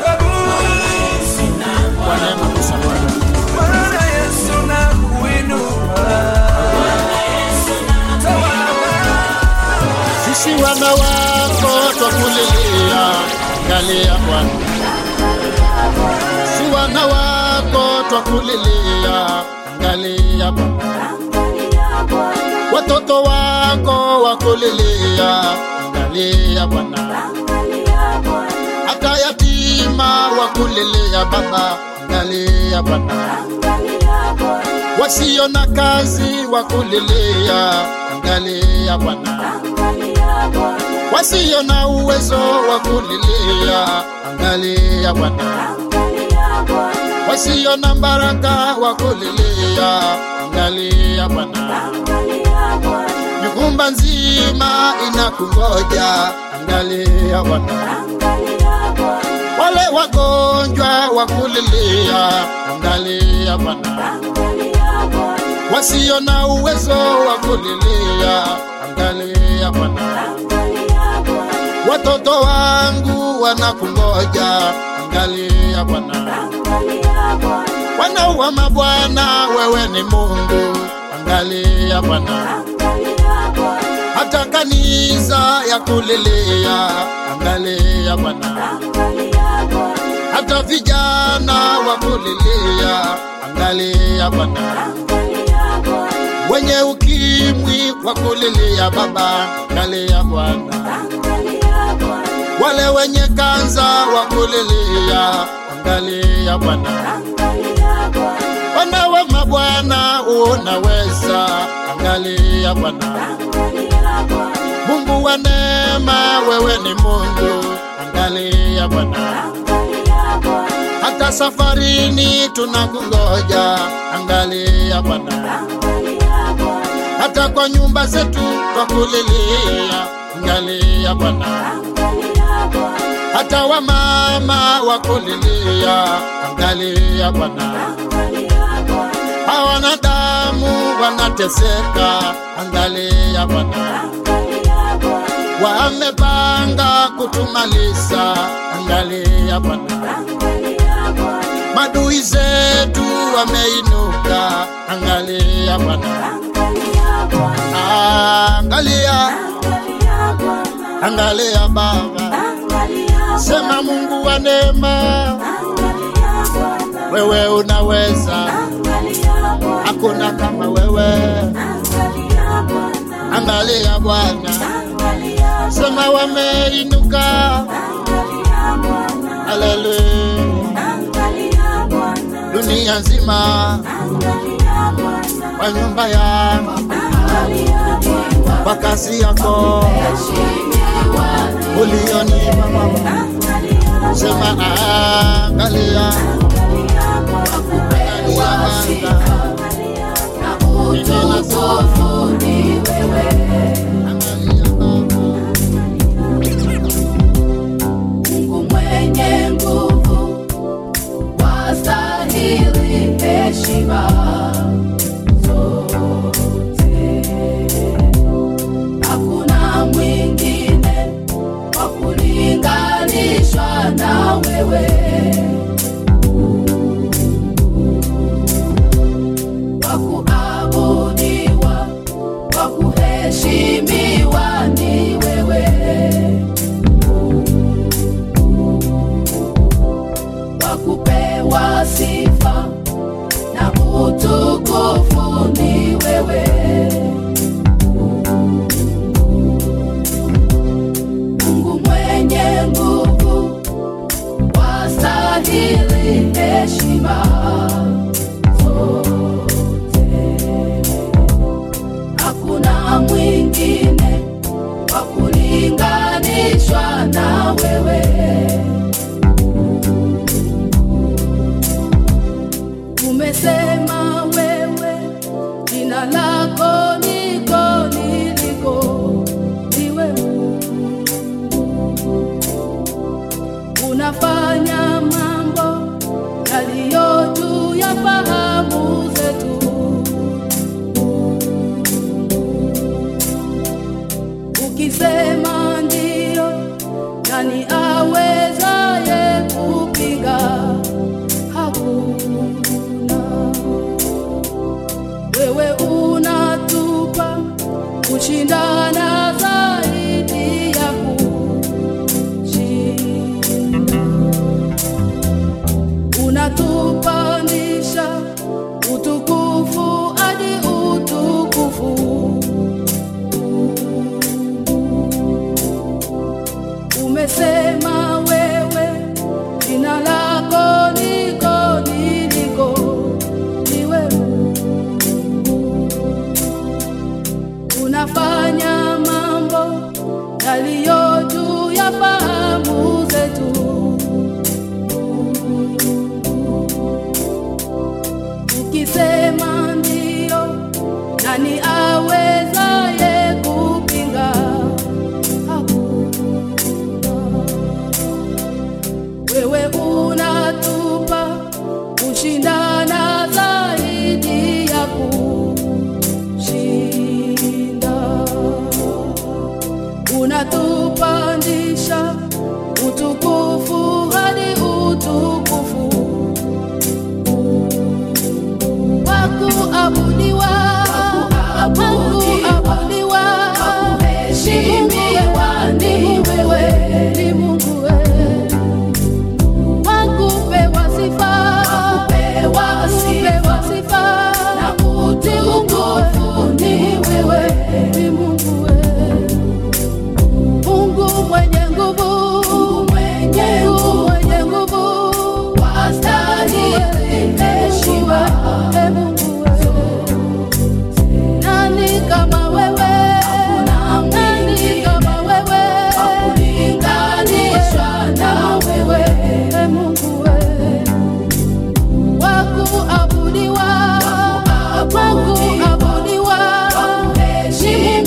nakuabudu, Bwana Yesu nakuinua, Bwana Yesu natawala. sisi wana wako twakulilia, angalia Bwana. Si wana wako twakulilia, angalia Bwana. Watoto wako wakulilia, angalia Bwana. Hata yatima wakulilia Baba, angalia Bwana. Wasio na kazi wakulilia, angalia Bwana. Wasio na uwezo wakulilia, angalia Bwana. Wasio na baraka wakulilia, angalia Bwana. Nyumba nzima inakungoja, angalia Bwana. Wale wagonjwa wakulilia, angalia Bwana. Wasio na uwezo wakulilia, angalia Bwana. Watoto wangu wanakungoja, angalia Bwana. Wana wa mabwana, wewe ni Mungu, angalia Bwana. Hata kanisa ya kulilia, angalia Bwana. Hata vijana wa kulilia, angalia Bwana. Wenye ukimwi wa kulilia Baba, angalia Bwana. Wale wenye kanza wa kulilia, angalia Bwana. Wana wa mabwana, unaweza, angalia Bwana. Mungu wa neema, wewe ni Mungu, angalia Bwana. Hata safarini tunakungoja, angalia Bwana. Hata kwa nyumba zetu twakulilia, angalia Bwana. Hata wamama wakulilia, angalia Bwana. Hawana damu wanateseka, angalia Bwana. Wamepanga kutumaliza, angalia Bwana. Madui zetu wameinuka, angalia Bwana. Angalia, angalia Baba, Sema Mungu wa neema, wewe unaweza, hakuna kama wewe. Angalia Bwana, sema wameinuka, haleluya, dunia nzima kwa nyumba yangu, kwa kazi yako ulionipa Baba, sema angalia, angalia Baba, utukufu ni wewe Mungu mwenye nguvu wastahili heshima zote. Hakuna mwingine wa kulinganishwa na wewe wa kuabudiwa, wa kuheshimiwa ni wewe wa kupewa sifa na utukufu ni wewe Mungu mwenye nguvu wastahili heshima zote hakuna mwingine wa kulinganishwa na wewe umesema wewe jina lako niko niliko ni wewe unafanya mambo yaliyo juu ya fahamu zetu ukisema ndio nani awezaye kupinga hakuna wewe unatupa kushindana zaidi ya kushinda unatupandisha utukufu hadi utukufu umesema wewe jina lako niko niliko ni wewe unafanya mambo yaliyo juu ya fahamu zetu ukisema ndio nani awezaye kupinga wewe unatupa kushindana zaidi ya kushinda unatupandisha utukufu hadi utukufu wakuabudiwa wakuabudiwa wakuheshimiwa ni wewe ni Mungu wewe wakupewa sifa wakupewa sifa na utukufu ni wewe ni Mungu wewe Mungu mwenye nguvu mwenye mwenye nguvu wastahili heshima e Mungu wewe nani kama wewe nani kama wewe kulinganishwa na wewe e Mungu wewe wakuabudiwa wakuabudiwa ni Mungu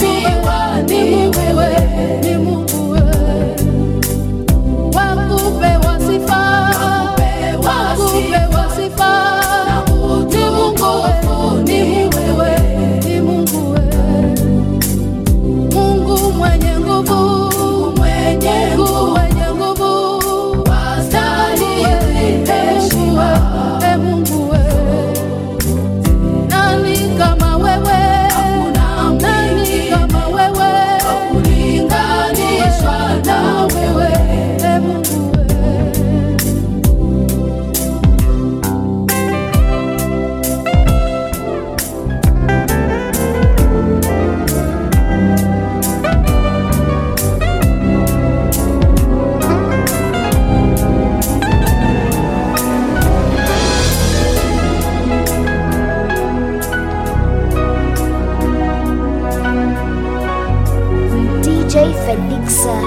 Prophet Big Sir.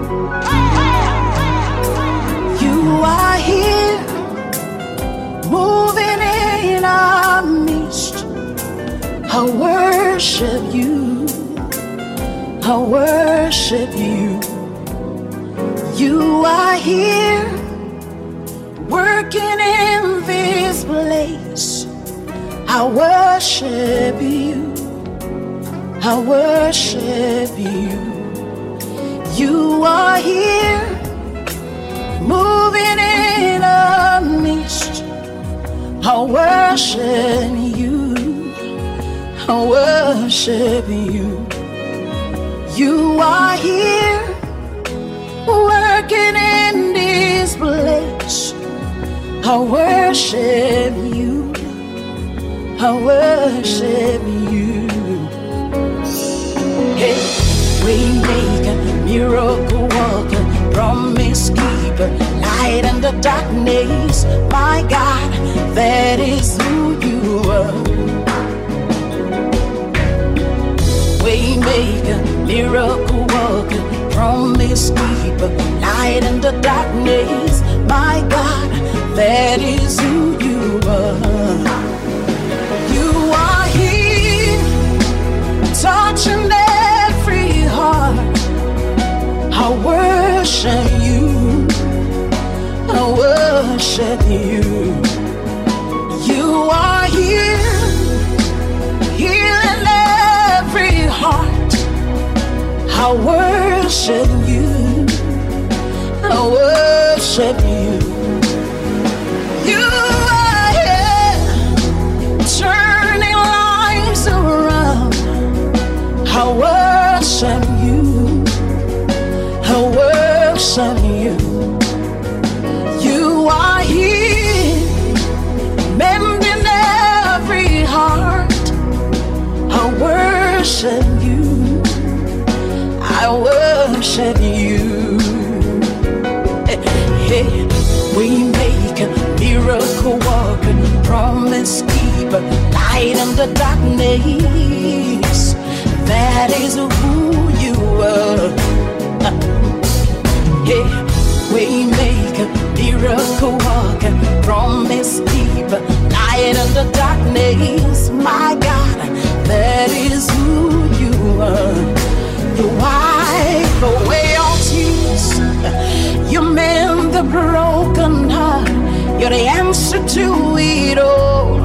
You are here, moving in our midst. I worship you. I worship you. You are here, working in this place. I worship you. I worship you. You are here, moving in a mist. I worship you. I worship you. You are here, working in this place. I worship you. I worship you. Hey, waymaker, miracle worker, promise keeper, light in the darkness. My God, that is who you are. Waymaker, miracle worker, promise keeper, light in the darkness. My God, that is who you are. You are here, touching every heart. I worship you. I worship you. You are here, healing every heart. I worship you. I worship you. You are here, turning lives around. I worship you. I worship you. You are here, mending every heart. I worship you. I worship you. Hey, hey, we make a miracle worker, promise keeper, light in the darkness. That is who you are. Yeah, we make a miracle worker, promise keeper, light in the darkness. My God, that is who you are. You wipe away all tears. You mend the broken heart. You're the answer to it all.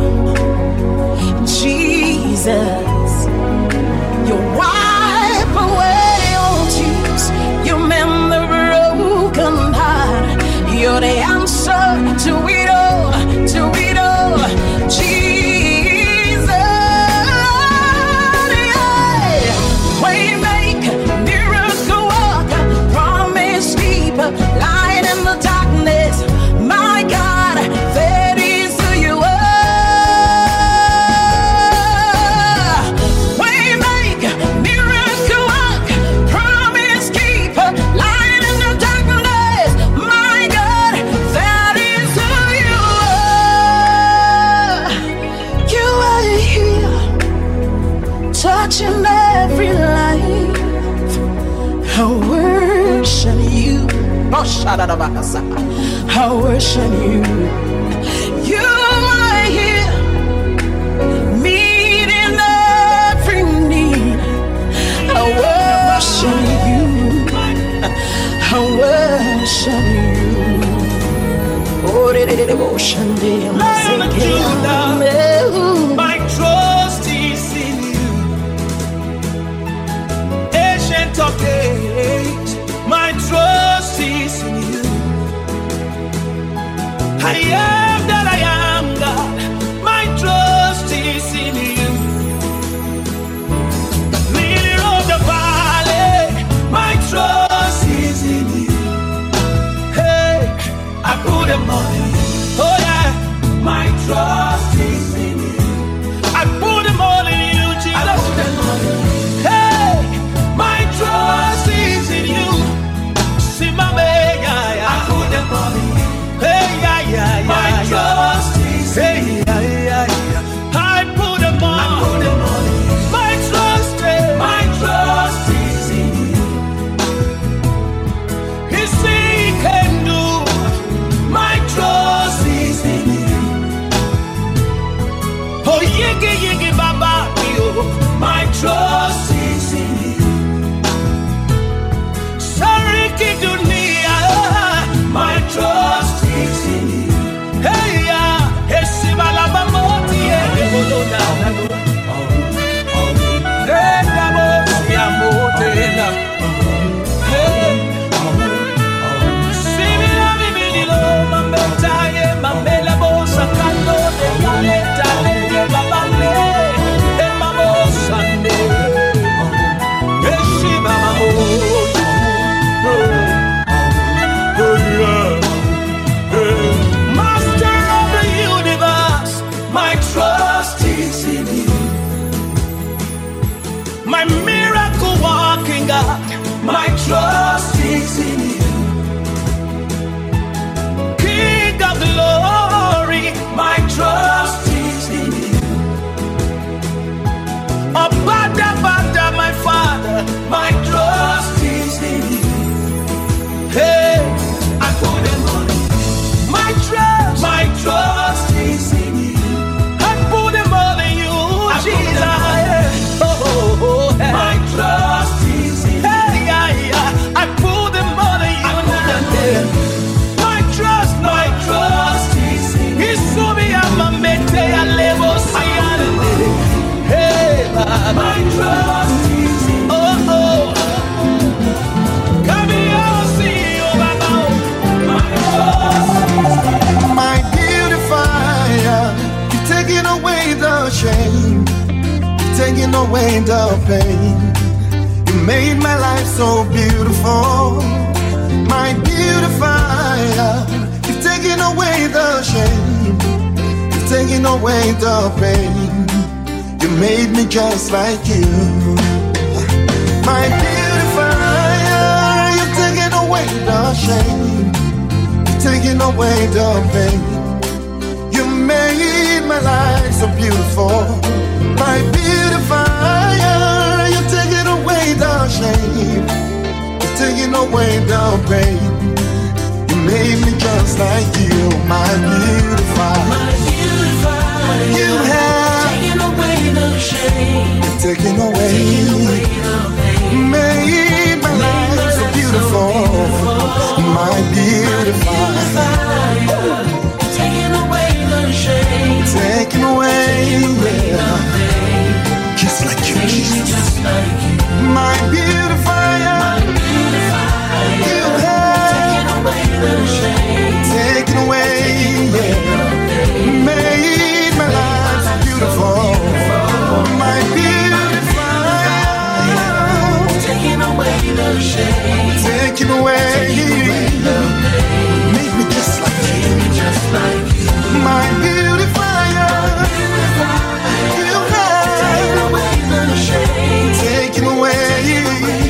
Jesus, you wipe away all tears. You mend the broken heart. You're the answer to it all. To it all. Jesus, yeah. Waymaker, miracle worker, promise keeper, light in the darkness. My God, that is who you are. Waymaker, miracle worker, promise keeper, light in the darkness. My God, that is who you are. You are here touching every life. I worship you. Oh, shadadabakasa. I worship you. You are here, meeting every need. I worship you. I worship you. Oh, de- de- de- devotion, de- Lion of Judah, my trust is in you. Ancient of days, my trust is in you. I am that I am, God. My trust is in you. Lily of the valley, my trust is in you. Hey, I put them on you. Oh yeah, my trust is in you. I put them all in you, Jesus. Hey, my trust is in you. Simame, yeah, yeah. I put them all in you. Hey, yeah, yeah, yeah. My my miracle walking God. My trust is in you. King of glory, my trust is in you. Abada, bada, my Father, my trust is in you. Hey, I put them on you. My trust, my trust is in you. I put them all in you, Jesus. Oh, oh, oh, hey. My trust is in you. Hey, yeah, yeah. I put them all in you. now. My trust, my trust is in you. Isumi amamete alebo siyale. Hey, Baba. My trust is in you. Oh, oh. Come here, see you, Baba. My trust My beautifier, you're taking away the shame, you're taking away the pain. You made my life so beautiful. My beautifier, you're taking away the shame, you're taking away the pain. You made me just like you. My beautifier, you're taking away the shame taking away the pain. You made my life so beautiful. My beautifier, you're taking away the shame. You're taking away the pain. You made me just like you, my beautifier. My beautifier, You have taking away the shame, taken away, the pain. made my life so beautiful. My beautifier, Taking away the shame, taking away, yeah. just like you, Jesus. just like you. My beautifier, you have Taking away the shame, taken away, yeah. made my life so beautiful. My beautifier, taking away the shame, taken away, make me just like you. just like you. My beautifier, you have Taking away the shame, taken away,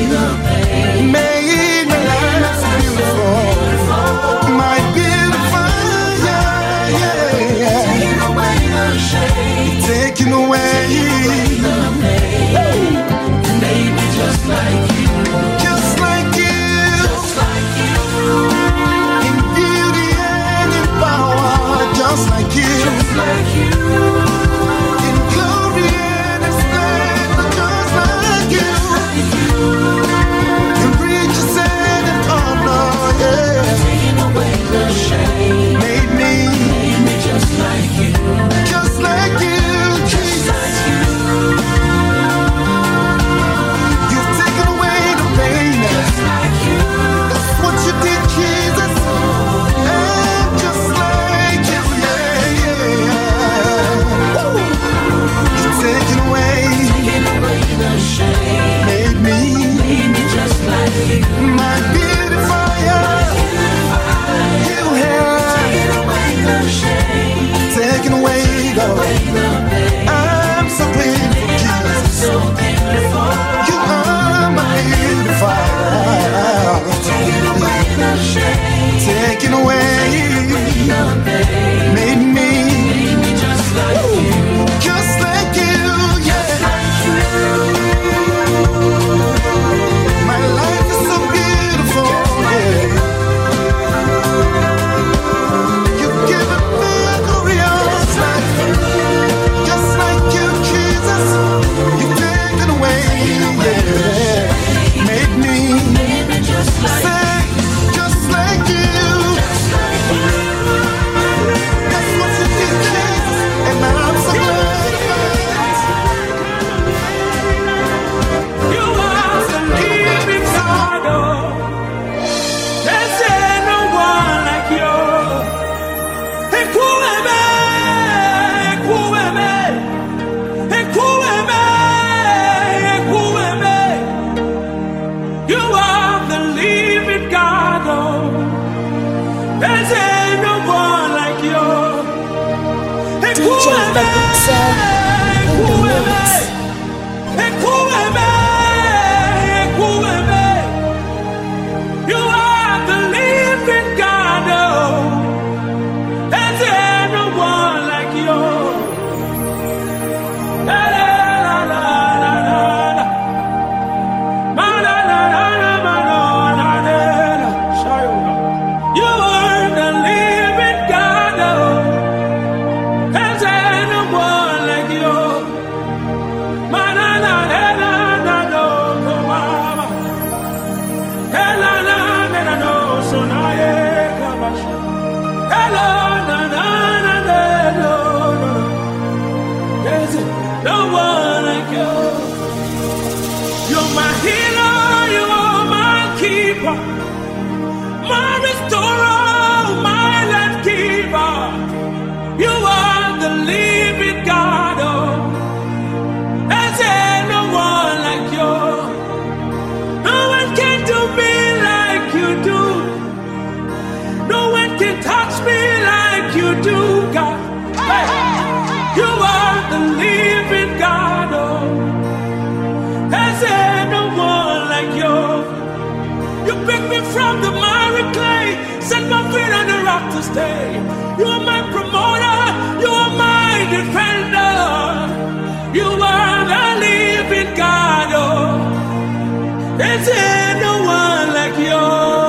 like yours. You pick me from the miry clay, set my feet on the rock to stay. You are my promoter, you are my defender. You are the living God. Oh, there's no one like you.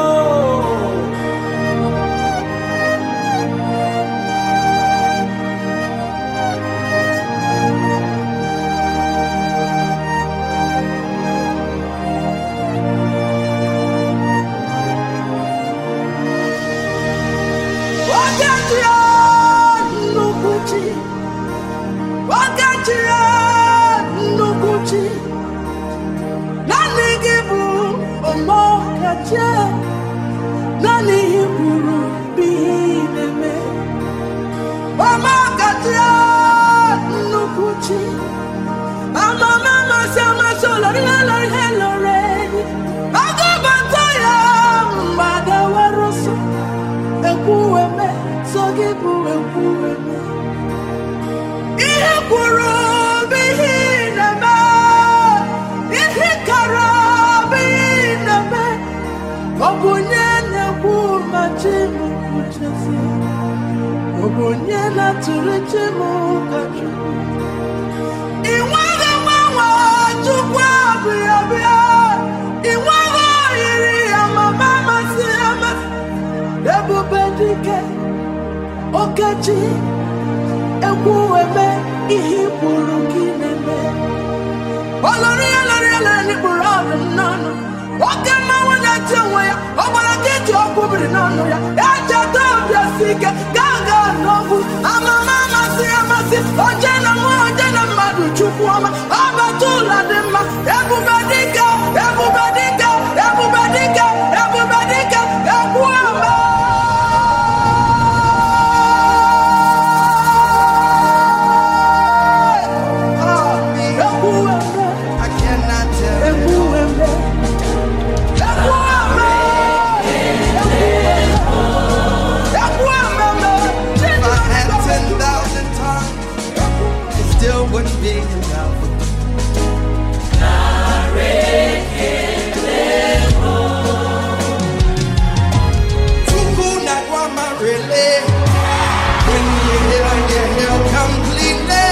Wakati ya nnukwuchi Wakati ya nnukwuchi Naanị gị bụ ọmọkacha Naanị ihe kwuru bụ ihe ị na-eme Ọmọkacha ya nnukwuchi Amama amasị amasị olori ha lori ha lori Agụbata ya mgbadawara ọsọ ekwueme so gị bụ ekwueme ihe kwuru bụ ihe ị na-eme ihe kara bụ ihe ị na-eme ọ bụ onye na-ekwu ma chi m kwuchezie ọ bụ onye na-atụrụ chi m ka chukwu ị nweghị mgbanwe chukwu abụghị abịa ị nweghị oyiri ya mama amasị amasị ebube dike okechi ekwu eme ihe ikpuru gị na-eme olori ya lori ya lori n'ikpuru ọdụ m n'ọnụ oke mmanwụ na-eti onwe ya ọ gbara gị ji ọkụ biri n'ọnụ ya echeta obi esi ike gaa gaa n'okwu amama amasị amasị oje na mmụọ oje na mmadụ chukwu ọma ọbata ụlọ dị mma ebube dike ebube dike ebube dike ebube dike ekwu ọma I cannot tell If I had 10,000 tongues, it still wouldn't be enough. Tukuna kwa marele. When you heal, you heal completely.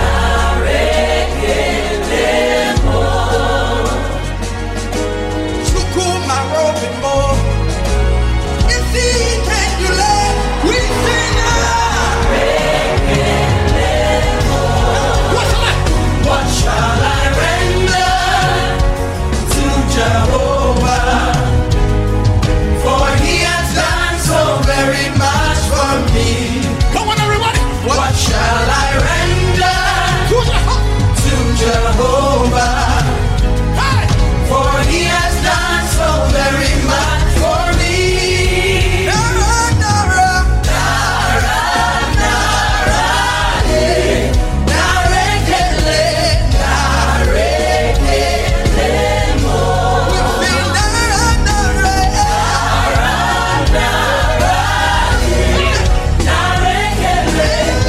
Chukuma robe more. If he can do that, we sing What shall I render to Jehovah? For he has done so very much for me. Come on, everybody. What shall I render to Jehovah? For he has done so very much for me. Nara, Nara, Nara, Nara, eh. Narekele, narekele mo. We feel Nara, Nara, Nara, Nara, eh. Narekele,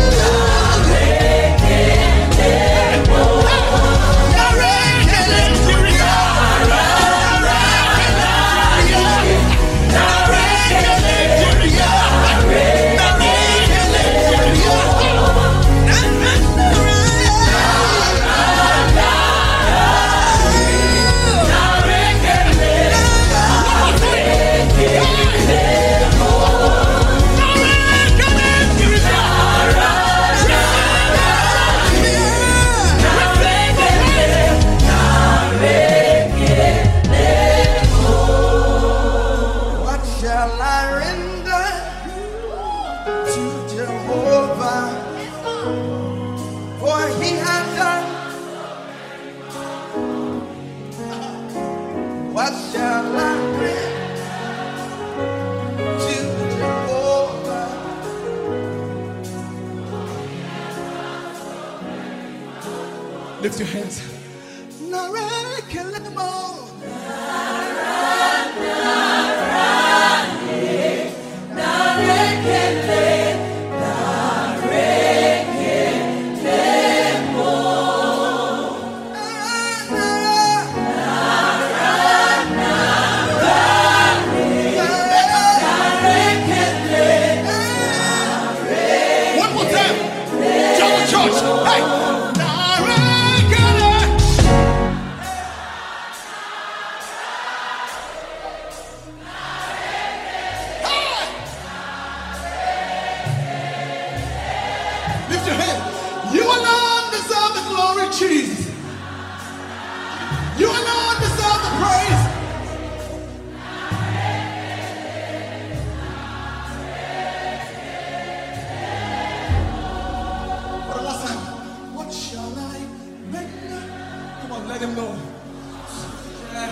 narekele mo. Narekele, What shall I render to Jehovah? For he has done. What shall I render to Jehovah? Lift your hands. Narakelemo.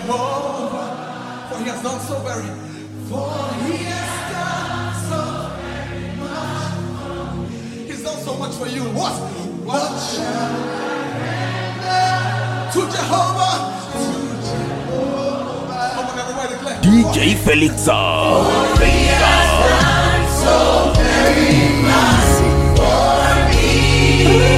Jehovah, for he has done so very, for he has done so very much. He's done so much for you. What? What shall I render to Jehovah? To Jehovah. Come on, everybody declare. DJ Felixa. So very much for me.